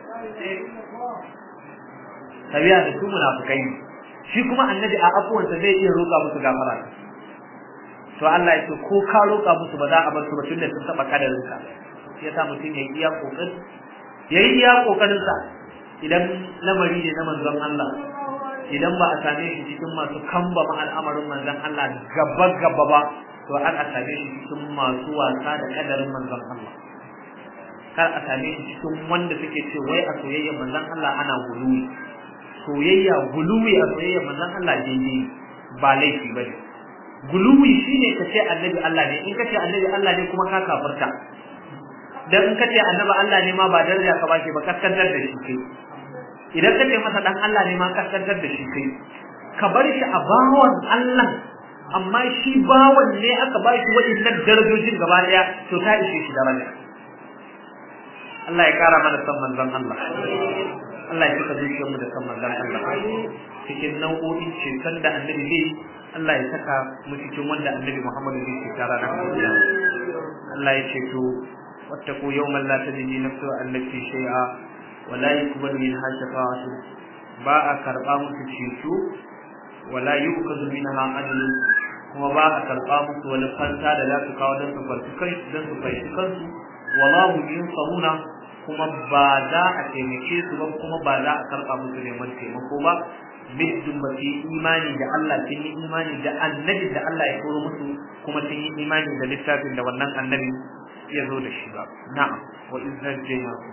tabiya da su munafikai shi kuma annabi a afuwansa zai iya roka musu gafara to Allah ya ce ko ka roka musu ba za a bar su ba tunda sun taba kadarin ka ya sa mutum ya iya kokari ya yi iya kokarin sa idan lamari ne na manzon Allah idan ba a same shi cikin masu kamba ma al'amarin manzon Allah gaba gaba ba to an a same shi cikin masu wasa da kadarin manzon Allah kar a same shi cikin wanda suke ce wai a soyayya manzon Allah ana guluwi soyayya guluwi a soyayya manzon Allah daidai ba laifi bane guluwi shine ka ce annabi Allah ne in ka ce annabi Allah ne kuma ka kafirta dan in ka ce annabi Allah ne ma ba daraja ka bashi ba kaskantar da shi kai idan ka ce masa dan Allah ne ma kaskantar da shi kai ka bar shi a bawon Allah amma shi bawon ne aka ba shi waɗannan darajojin gaba ɗaya to ta ishe shi daraja Allah ya kara mana san manzon Allah Allah ya cika zuciyar mu da san manzon Allah cikin nau'o'in ceton da annabi zai Allah ya saka mu cikin wanda annabi Muhammadu zai ce tara da Allah ya ce to wattaqu yawman la tajidi nafsu an nafsi shay'a wa la yuqbalu minha shafa'atu ba a karba musu ceto wala yuqadu minha adl kuma ba a karba musu wani fanta da za su kawo don su farki kai don su farki kansu wallahu yunsaruna kuma ba za a taimake su ba kuma ba za a karba musu neman taimako ba biddin ba su yi imani da Allah sun yi imani da annabi da Allah ya koro musu kuma sun yi imani da littafin da wannan annabi ya zo da shi ba na'am wa izzat jayyakum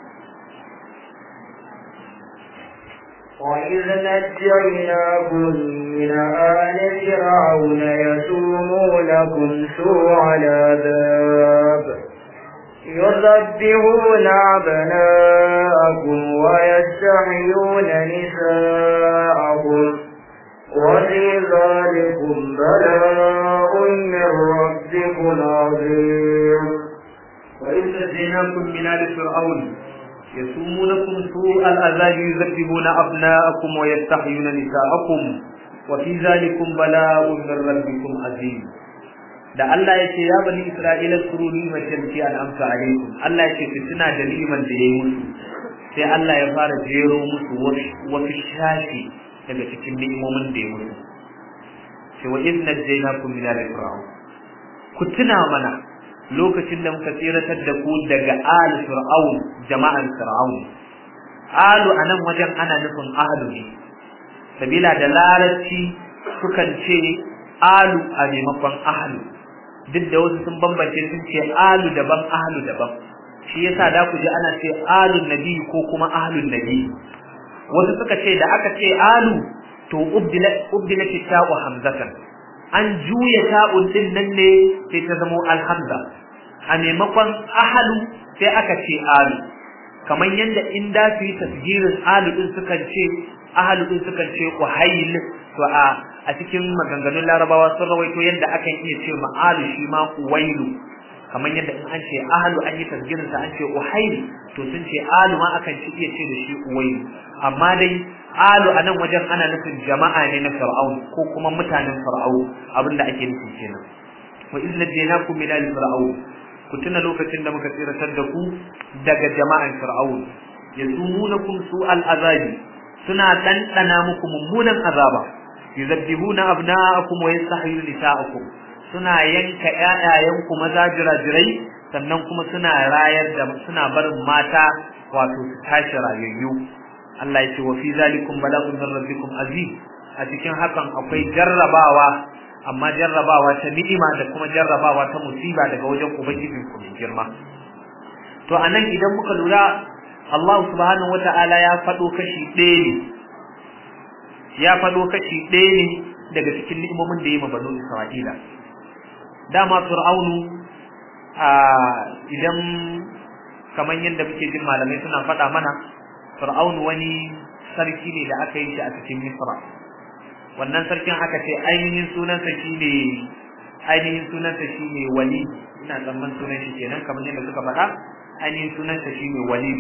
وإذ نجيناكم من آل فرعون يسومونكم سوء العذاب يذبحون أبناءكم ويستحيون نساءكم وفي ذلكم بلاء من ربكم عظيم وإذ نجيناكم من آل فرعون يسومونكم سوء العذاب يذبحون أبناءكم ويستحيون نساءكم وفي ذلكم بلاء من ربكم عظيم da Allah ya ce ya bani Isra'ila kuru ni'mat allati an'amta alaikum Allah ya ce ku tuna da ni'man da yayi musu sai Allah ya fara jero musu wasu shafi daga cikin ni'imomin da ya musu ce wa inna jaynakum min al-fir'aun ku tuna mana lokacin da muka tsiratar da ku daga al fir'aun jama'an fir'aun alu anan wajen ana nufin ahlu ne sabila da larabci sukan ce alu a maimakon ahlu duk da wasu sun bambance sun ce alu daban ahlu daban shi yasa da ku ji ana ce alun nabi ko kuma ahlun nabi wasu suka ce da aka ce alu to ubdila ubdila ta'u hamzatan an juya ta'un din nan ne sai ta zamo alhamza a maimakon ahlu sai aka ce alu kamar yadda in da su yi tasgirin alu din sukan ce ahlu din sukan ce uhayl to a a cikin maganganun larabawa sun rawaito yadda akan iya ce ma'alu shi ma uwailu kamar yadda in an ce ahlu an yi tasgirin sa an ce uhayl to sun ce alu ma akan ci iya ce da shi uwailu amma dai alu anan wajen ana nufin jama'a ne na fir'aun ko kuma mutanen fir'aun abinda ake nufi kenan wa idh najaynakum min al-fir'aun ku tuna lokacin da muka tsiratar da ku daga jama'an fir'aun yasumunakum su'al azabi suna dandana muku mummunan azaba yuzabbihuna abna'akum wa yastahyuna nisa'akum suna yanka ƴaƴayenku maza jirajirai sannan kuma suna rayar da suna barin mata wato su tashi rayayyu Allah ya ce wa fi zalikum bala'un min rabbikum azim a cikin hakan akwai jarrabawa amma jarrabawa ta ni'ima da kuma jarrabawa ta musiba daga wajen ubangijin ku mai girma to anan idan muka lura Allah subhanahu wata'ala ya faɗo kashi ɗaya ne ya faɗo kashi ɗaya ne daga cikin ni'imomin da ya ma banu Isra'ila dama fir'aunu a idan kamar yadda muke jin malamai suna faɗa mana fir'aunu wani sarki ne da aka yi shi a cikin misra wannan sarkin aka ce ainihin sunansa shine ainihin sunansa shine wali ina tsamman sunan shi kenan kamar yadda suka faɗa ainihin sunansa shine wali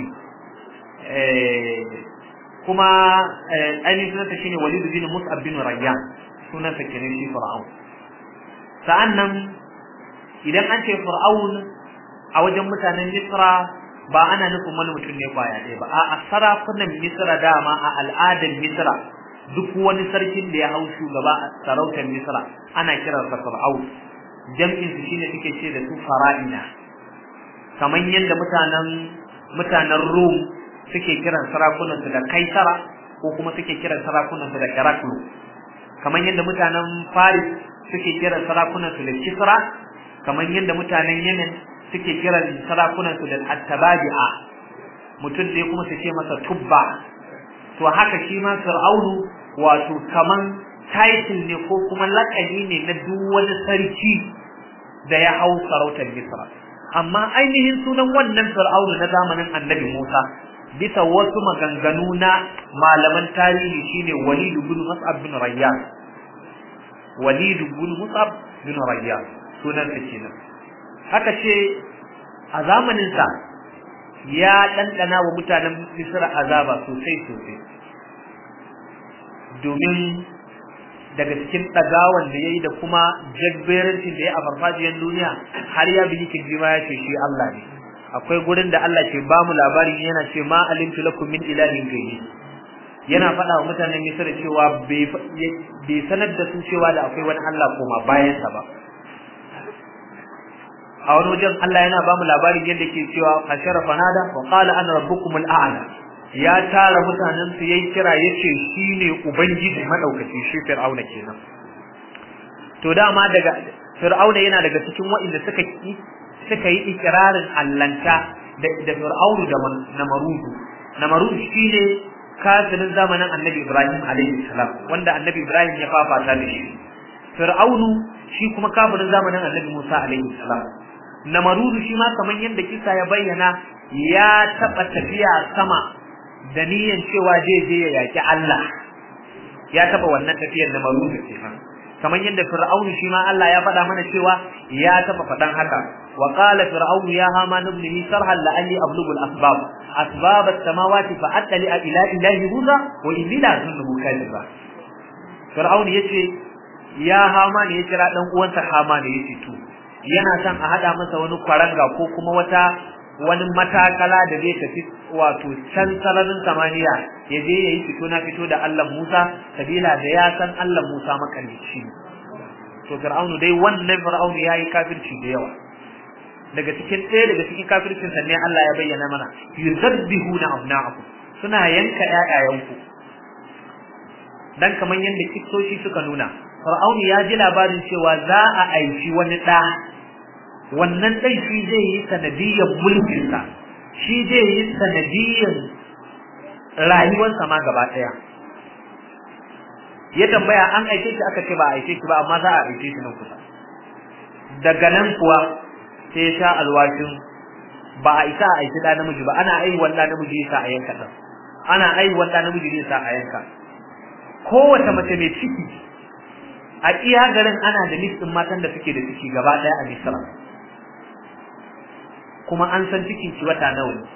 kuma ainihin sunansa shine walid bin mus'ab bin rayyan sunansa kenan shi fir'aun sa'annan idan an ce fir'aun a wajen mutanen misra ba ana nufin wani mutum ne kwaya ɗaya ba a sarakunan misra dama a al'adar misra duk wani sarkin da ya hau shugaba a sarautar misra ana kiransa fir'aun jam'in su shine suke ce da su fara'ina kamar yadda mutanen mutanen rum suke kiran sarakunan su da kaisara ko kuma suke kiran sarakunan su da heraklu kamar yadda mutanen faris suke kiran sarakunan su da kisra kamar yadda mutanen yemen suke kiran sarakunan su da attababi'a mutum ne kuma su ce masa tubba to haka shi ma fir'aunu wato kaman title ne ko kuma lakabi ne na duk wani sarki da ya hau sarautar misra amma ainihin sunan wannan fir'aunu na zamanin annabi musa bisa wasu maganganu na malaman tarihi shine walid bin mus'ab bin rayyan walid bin mus'ab bin rayyan sunan sa kenan haka ce a zamanin sa ya ɗanɗana wa mutanen misra azaba sosai sosai domin daga cikin ɗagawan da ya yi da kuma jabberancin da ya a farfajiyar duniya har ya biyi kirji ma ya ce shi Allah ne akwai gurin da Allah ke bamu labarin yana ce ma alimtu lakum min ilahin ghairi yana faɗa wa mutanen Misra cewa bai sanar da su cewa da akwai wani Allah koma bayansa ba a wani wajen Allah yana bamu labarin yadda ke cewa hashara fanada wa qala ana rabbukumul a'la ya tara mutanen su yayi kira yace shine ubangiji madaukaki shi fir'auna kenan to dama daga fir'auna yana daga cikin waɗanda suka yi suka yi ikirarin allanta da da fir'aunu da namarudu namarudu shine kafirin zamanin annabi ibrahim alaihi salam wanda annabi ibrahim ya fafata da shi fir'aunu shi kuma kafirin zamanin annabi musa alaihi salam namarudu shi ma kamar yadda kisa ya bayyana ya taɓa tafiya sama da niyyar cewa zai je ya yaki Allah ya taba wannan tafiyar da maruzu kenan kamar yadda fir'aunu shi ma Allah ya faɗa mana cewa ya taba faɗan haka wa qala fir'aunu ya haman ibn li sarhan la'alli ablughu al-asbab asbab as-samawati fa attali ila ilahi musa wa inni la azunnuhu kadhiba fir'aunu yace ya haman ya kira dan uwansa haman yace to yana son a hada masa wani kwaranga ko kuma wata wani matakala da zai tafi wato can sararin samaniya ya je ya yi fito na fito da Allah Musa sabila da ya san Allah Musa makalici to fir'aunu dai wannan fir'aunu yayi kafirci da yawa daga cikin ɗaya daga cikin kafircin sa ne Allah ya bayyana mana yuzabbihuna abna'akum suna yanka ƴaƴayenku dan kaman yadda kitsoshi suka nuna fir'aunu ya ji labarin cewa za a aiki wani ɗa wannan ɗan shi zai yi sanadiyyar mulkinsa shi zai yi sanadiyyar rayuwarsa ma gaba ɗaya ya tambaya an aike shi aka ce ba a aike shi ba amma za a aike shi nan kusa daga nan kuwa sai ya sha alwashin ba a isa a aiki ɗa namiji ba ana aiwuwar ɗa namiji ya sa a yanka ɗan ana aiwuwar ɗa namiji ya sa a yanka kowace mace mai ciki a iya garin ana da listin matan da suke da ciki gaba ɗaya a misra kuma an san cikin ki wata nawa ne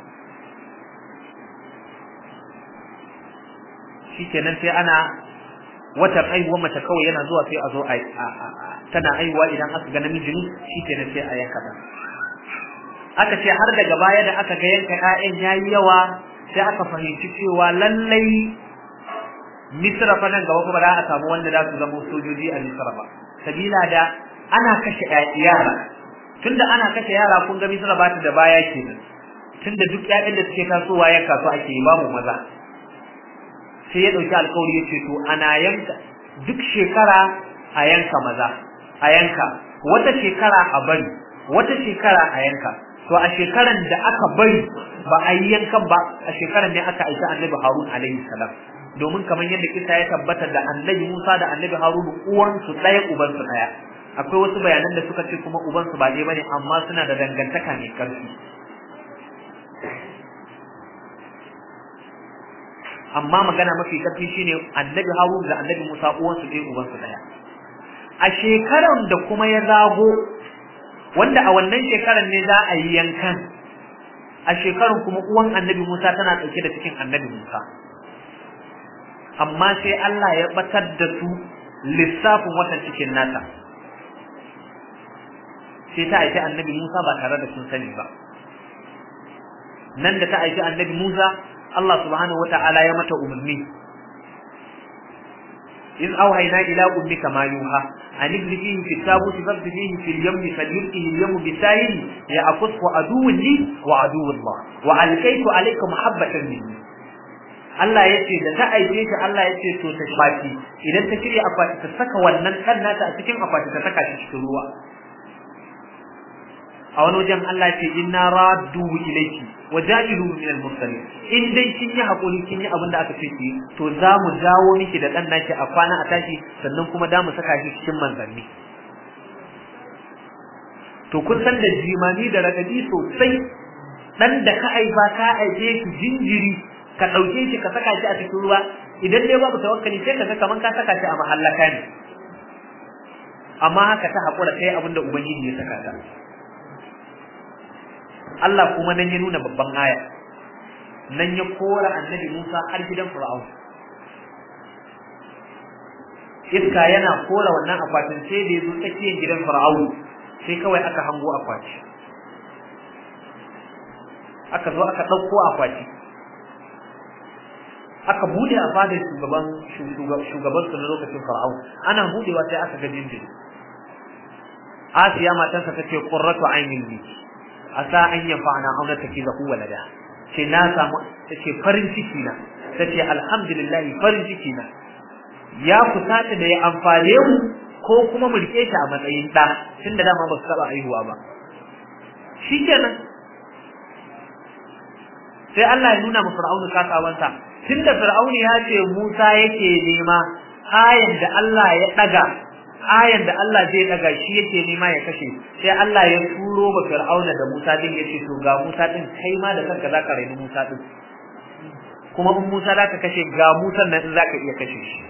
shikenan sai ana watan aihuwar mace kawai yana zuwa sai a zo a tana aihuwa idan aka ga namiji ne shikenan sai a yanka ta aka ce har daga baya da aka ga yanka ƴaƴan yayi yawa sai aka fahimci cewa lallai Misra fa nan gaba kuma za a samu wanda za su zama sojoji a Misra ba sabila da ana kashe yara tunda ana kashe yara kun ga Misra ba ta da baya kenan tunda duk ƴaƴan da suke tasowa yanka su ake yi babu maza sai ya dauki alƙawari yace to ana yanka duk shekara a yanka maza a yanka wata shekara a bari wata shekara a yanka to a shekaran da aka bari ba a yi yankan ba a shekaran ne aka aika annabi Harun alaihi salam domin kamar yadda kisa ya tabbata da annabi Musa da annabi Harun uwansu ɗaya ubansu ɗaya akwai wasu bayanan da suka ce kuma ubansu ba ɗaya bane amma suna da dangantaka mai ƙarfi amma magana mafi ƙarfi shine annabi Harun da annabi Musa uwansu ɗaya ubansu ɗaya a shekaran da kuma ya zago wanda a wannan shekaran ne za a yi yankan a shekarun kuma uwan annabi Musa tana ɗauke da cikin annabi Musa amma sai Allah ya batar da su lissafin watan cikin nata sai ta aiki annabi Musa ba tare da sun sani ba nan da ta aiki annabi Musa Allah subhanahu wata'ala ya mata umarni إذ أوهينا إلى أمك ما يوحى أن اجل فيه في التابوت فاغد فيه في اليم فليلقه اليم بسائل يأخذه عدو لي وعدو الله وألقيت عليك محبة مني Allah ya ce da ta aike shi Allah ya ce to ta baki idan ta shirya akwati ta saka wannan kan nata a cikin akwati ta saka shi cikin ruwa a wani wajen Allah ya ce inna raddu ilayki wa ja'ilu min al-mursalin in dai kin yi hakuri kin yi abin da aka ce ki to za mu dawo miki da dan naki a kwana a tashi sannan kuma da mu saka shi cikin manzanni to kun san da jimani da radadi sosai dan da ka aifa ka aike ki jinjiri ka ɗauke shi ka saka shi a cikin ruwa idan dai babu tawakkali sai ka ga kaman ka saka shi a mahallaka ne amma haka ta haƙura kai abinda ubangiji ya saka ta Allah kuma nan ya nuna babban aya nan ya kora annabi Musa har gidan Fir'aun iska yana kora wannan akwatin sai da ya zo tsakiyar gidan Fir'aun sai kawai aka hango akwati aka zo aka ɗauko akwati aka bude a fadar shugaban shugaban su na lokacin fara'au ana budewa sai aka ga jinjiri asiya matarsa ta ce qurratu aynin li asa an yanfa'ana aw natakizahu walada ce na samu ta ce farin ciki na ta ce alhamdulillah farin ciki na ya kusata da ya amfane mu ko kuma mu rike shi a matsayin da tunda dama ba su taba aihuwa ba shikenan sai Allah ya nuna mu fir'aunu kasawansa tunda fir'auni ya ce Musa yake nema ayan da Allah ya daga ayan da Allah zai daga shi yake nema ya kashe sai Allah ya turo ba fir'auna da Musa din yace to ga Musa din kai ma da kanka zaka raini Musa din kuma in Musa zaka kashe ga Musa nan in zaka iya kashe shi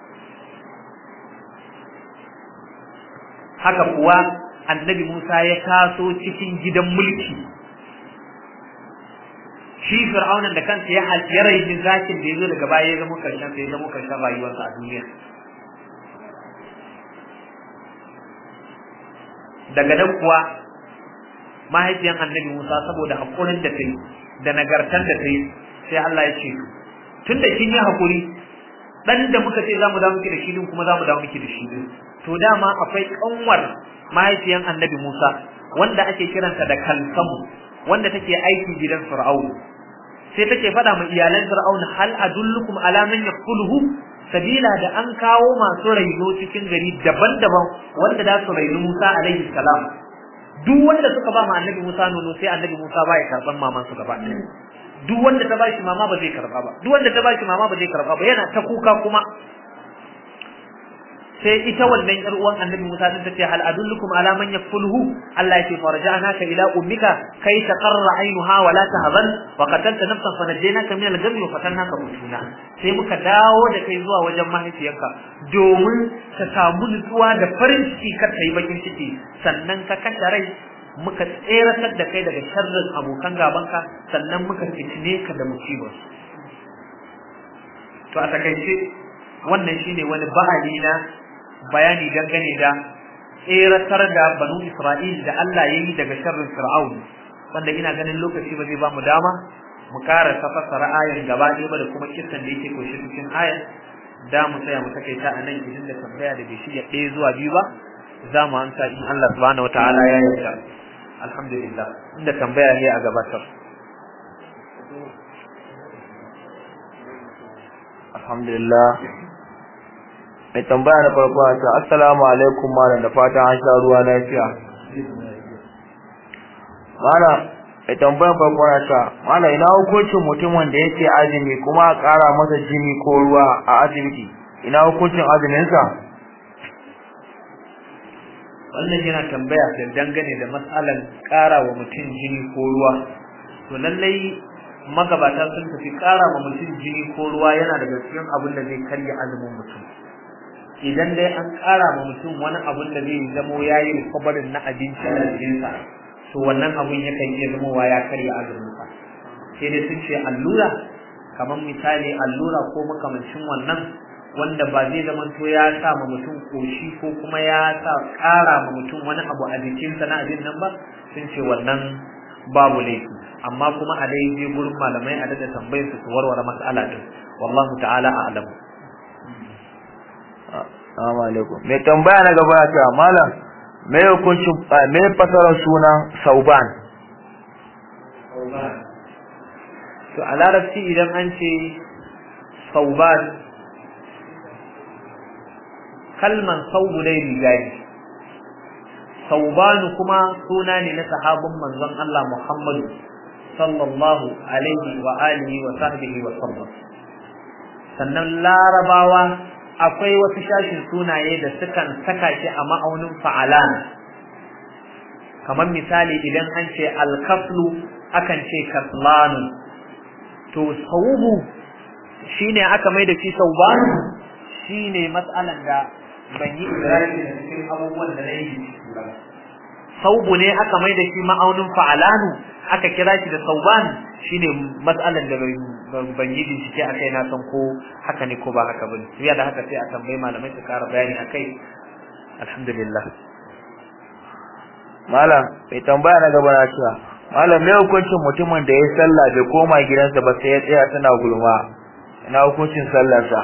haka kuwa annabi Musa ya taso cikin gidan mulki shi fir'aunan da kansa ya ya raini zakin da yazo daga baya ya zama karshen sai ya zama karshen rayuwarsa a duniya daga nan kuwa mahaifiyan annabi Musa saboda hakurin da ta yi da nagartar da ta yi sai Allah ya ce tun da kin yi hakuri dan da muka ce zamu dawo miki da shi din kuma zamu dawo miki da shi din to dama akwai kanwar mahaifiyan annabi Musa wanda ake kiranta da kalsamu wanda take aiki gidan Fir'aun sai take faɗa ma iyalan Fir'aun hal adullukum ala man yaquluhu sabila da an kawo masu raino cikin gari daban-daban wanda za su raini Musa alaihi salam duk wanda suka ba ma annabi Musa nono sai annabi Musa ba ya karban maman su gaba ɗaya duk wanda ta bashi mama ba zai karba ba duk wanda ta bashi mama ba zai karba ba yana ta kuka kuma sai ita wannan yar uwan annabi Musa din tace hal adullukum ala man yakfuluhu Allah yake farja'naka ila ummika kai taqarra ainuha wa la tahzan wa qatalta nafsan fa najaynaka min al-gham wa fatannaka mutuna sai muka dawo da kai zuwa wajen mahaifiyarka domin ka samu nutsuwa da farin ciki kar ta yi bakin ciki sannan ka kashe rai muka tseratar da kai daga sharrin abokan gabanka sannan muka fitine ka da musibar to a takaice wannan shine wani ba'ali na bayani dangane da tseratar da banu Isra'il da Allah ya yi daga sharrin Fir'aun wanda ina ganin lokaci ba zai ba mu dama mu ƙara fassara ayan gaba ɗaya ba da kuma kissan da yake koshi cikin ayan da mu tsaya mu takaita a nan idan da tambaya da bai shirya ɗaya zuwa biyu ba za mu amsa in Allah subhanahu wataala ya yarda alhamdulillah inda tambaya ne a gabatar alhamdulillah mai tambaya na farko a ce assalamu alaikum malam da fatan an sha ruwa lafiya malam mai tambayar farko a ce malam ina hukuncin mutumin da yake azumi kuma a ƙara masa jini ko ruwa a asibiti ina hukuncin azuminsa wannan yana tambaya da dangane da matsalan ƙara wa mutum jini ko ruwa to lallai magabata sun tafi ƙara wa mutum jini ko ruwa yana daga cikin abin da zai karya azumin mutum idan dai an ƙara ma mutum wani abun da zai zamo ya yi kwabarin na abinci a jikinsa to wannan abun yakan iya zamowa ya karya azuminsa sai dai sun ce allura kamar misali allura ko makamancin wannan wanda ba zai zama to ya sa ma mutum koshi ko kuma ya sa ƙara ma mutum wani abu a jikinsa na abin nan ba sun ce wannan babu laifi amma kuma a dai je gurin malamai a daga tambayar su su warware mas'ala din wallahu ta'ala a'lamu Assalamu alaikum. Mai tambaya na gaba ya ce malam me hukuncin me fasarar sunan Sauban? To a larabci idan an ce Sauban kalman saubu dai riga ne. Saubanu kuma suna ne na sahabin manzon Allah Muhammadu sallallahu alaihi wa alihi wa sahbihi wa sallam. Sannan larabawa akwai wasu shashin sunaye da sukan saka shi a ma'aunin fa'alan kamar misali idan an ce alkaflu akan ce kaslanu to saubu shine aka mai da shi saubanu shine matsalan da ban yi ibrahim da cikin abubuwan da na yi saubu ne aka mai da shi ma'aunin fa'alanu aka kira shi da sauban shine matsalan da ban yi bincike a kai na san ko haka ne ko ba haka bane ya da haka sai a tambayi malamai su kara bayani a kai alhamdulillah malam mai tambaya na gaba na cewa malam me hukuncin mutumin da ya sallah bai koma gidansa ba sai ya tsaya tana gulma ina hukuncin sallarsa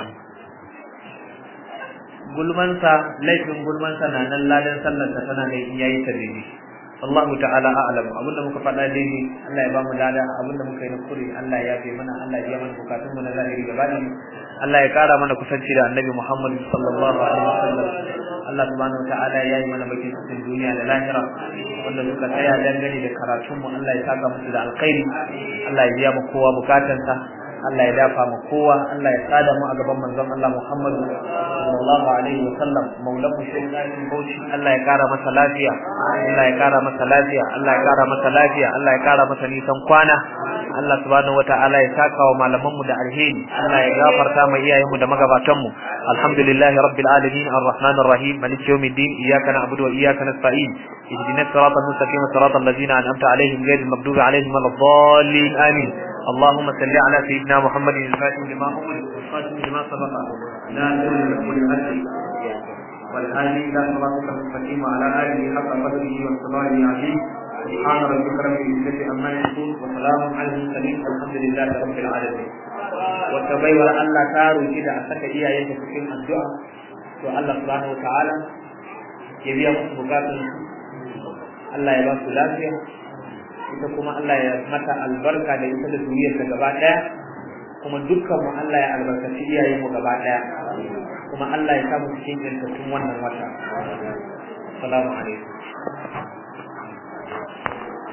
gulmansa laifin gulmansa na nan ladan sallarsa tana da in yayi ta daidai Allahu ta'ala a'lam abinda muka faɗa daidai Allah ya bamu lada abinda muka yi na kure Allah ya yafe mana Allah ya mana bukatun mu na zahiri gaba da Allah ya kara mana kusanci da Annabi Muhammad sallallahu alaihi wasallam Allah subhanahu ta'ala ya yi mana bakin cikin duniya da lahira wanda suka tsaya dangane da karatun mu Allah ya saka musu da alkhairi Allah ya biya mu kowa bukatansa Allah ya dafa mu kowa Allah ya tsada mu a gaban manzon Allah Muhammad sallallahu alaihi wa sallam maulan mu shi bauchi Allah ya kara masa lafiya Allah ya kara masa lafiya Allah ya kara masa lafiya Allah ya kara masa nisan kwana Allah subhanahu wataala ya saka wa malaman mu da alheri Allah ya gafarta mu iyayen mu da magabatan mu alhamdulillahi rabbil alamin arrahmanir rahim maliki yawmiddin iyyaka na'budu wa iyyaka nasta'in اهدنا الصراط المستقيم صراط الذين انعمت عليهم غير المغضوب عليهم ولا الضالين امين اللهم صل على سيدنا محمد الفاتح لما أغلق والخاتم لما سبق ناصر لكل الأسر والهادي إلى صراطك المستقيم وعلى آله حق قدره والصلاة العظيم سبحان ربك رب العزة عما يصفون وسلام على المرسلين والحمد لله رب العالمين وتبين الله تارو كده أسك إياه يتفكين الدعاء والله سبحانه وتعالى ya biya musu bukatun Allah ya ba su lafiya ita kuma Allah ya mata albarka da ita da duniyarta gaba daya kuma dukkan mu Allah ya albarkaci iyayen mu gaba daya kuma Allah ya samu cikin yantattun wannan wata assalamu alaikum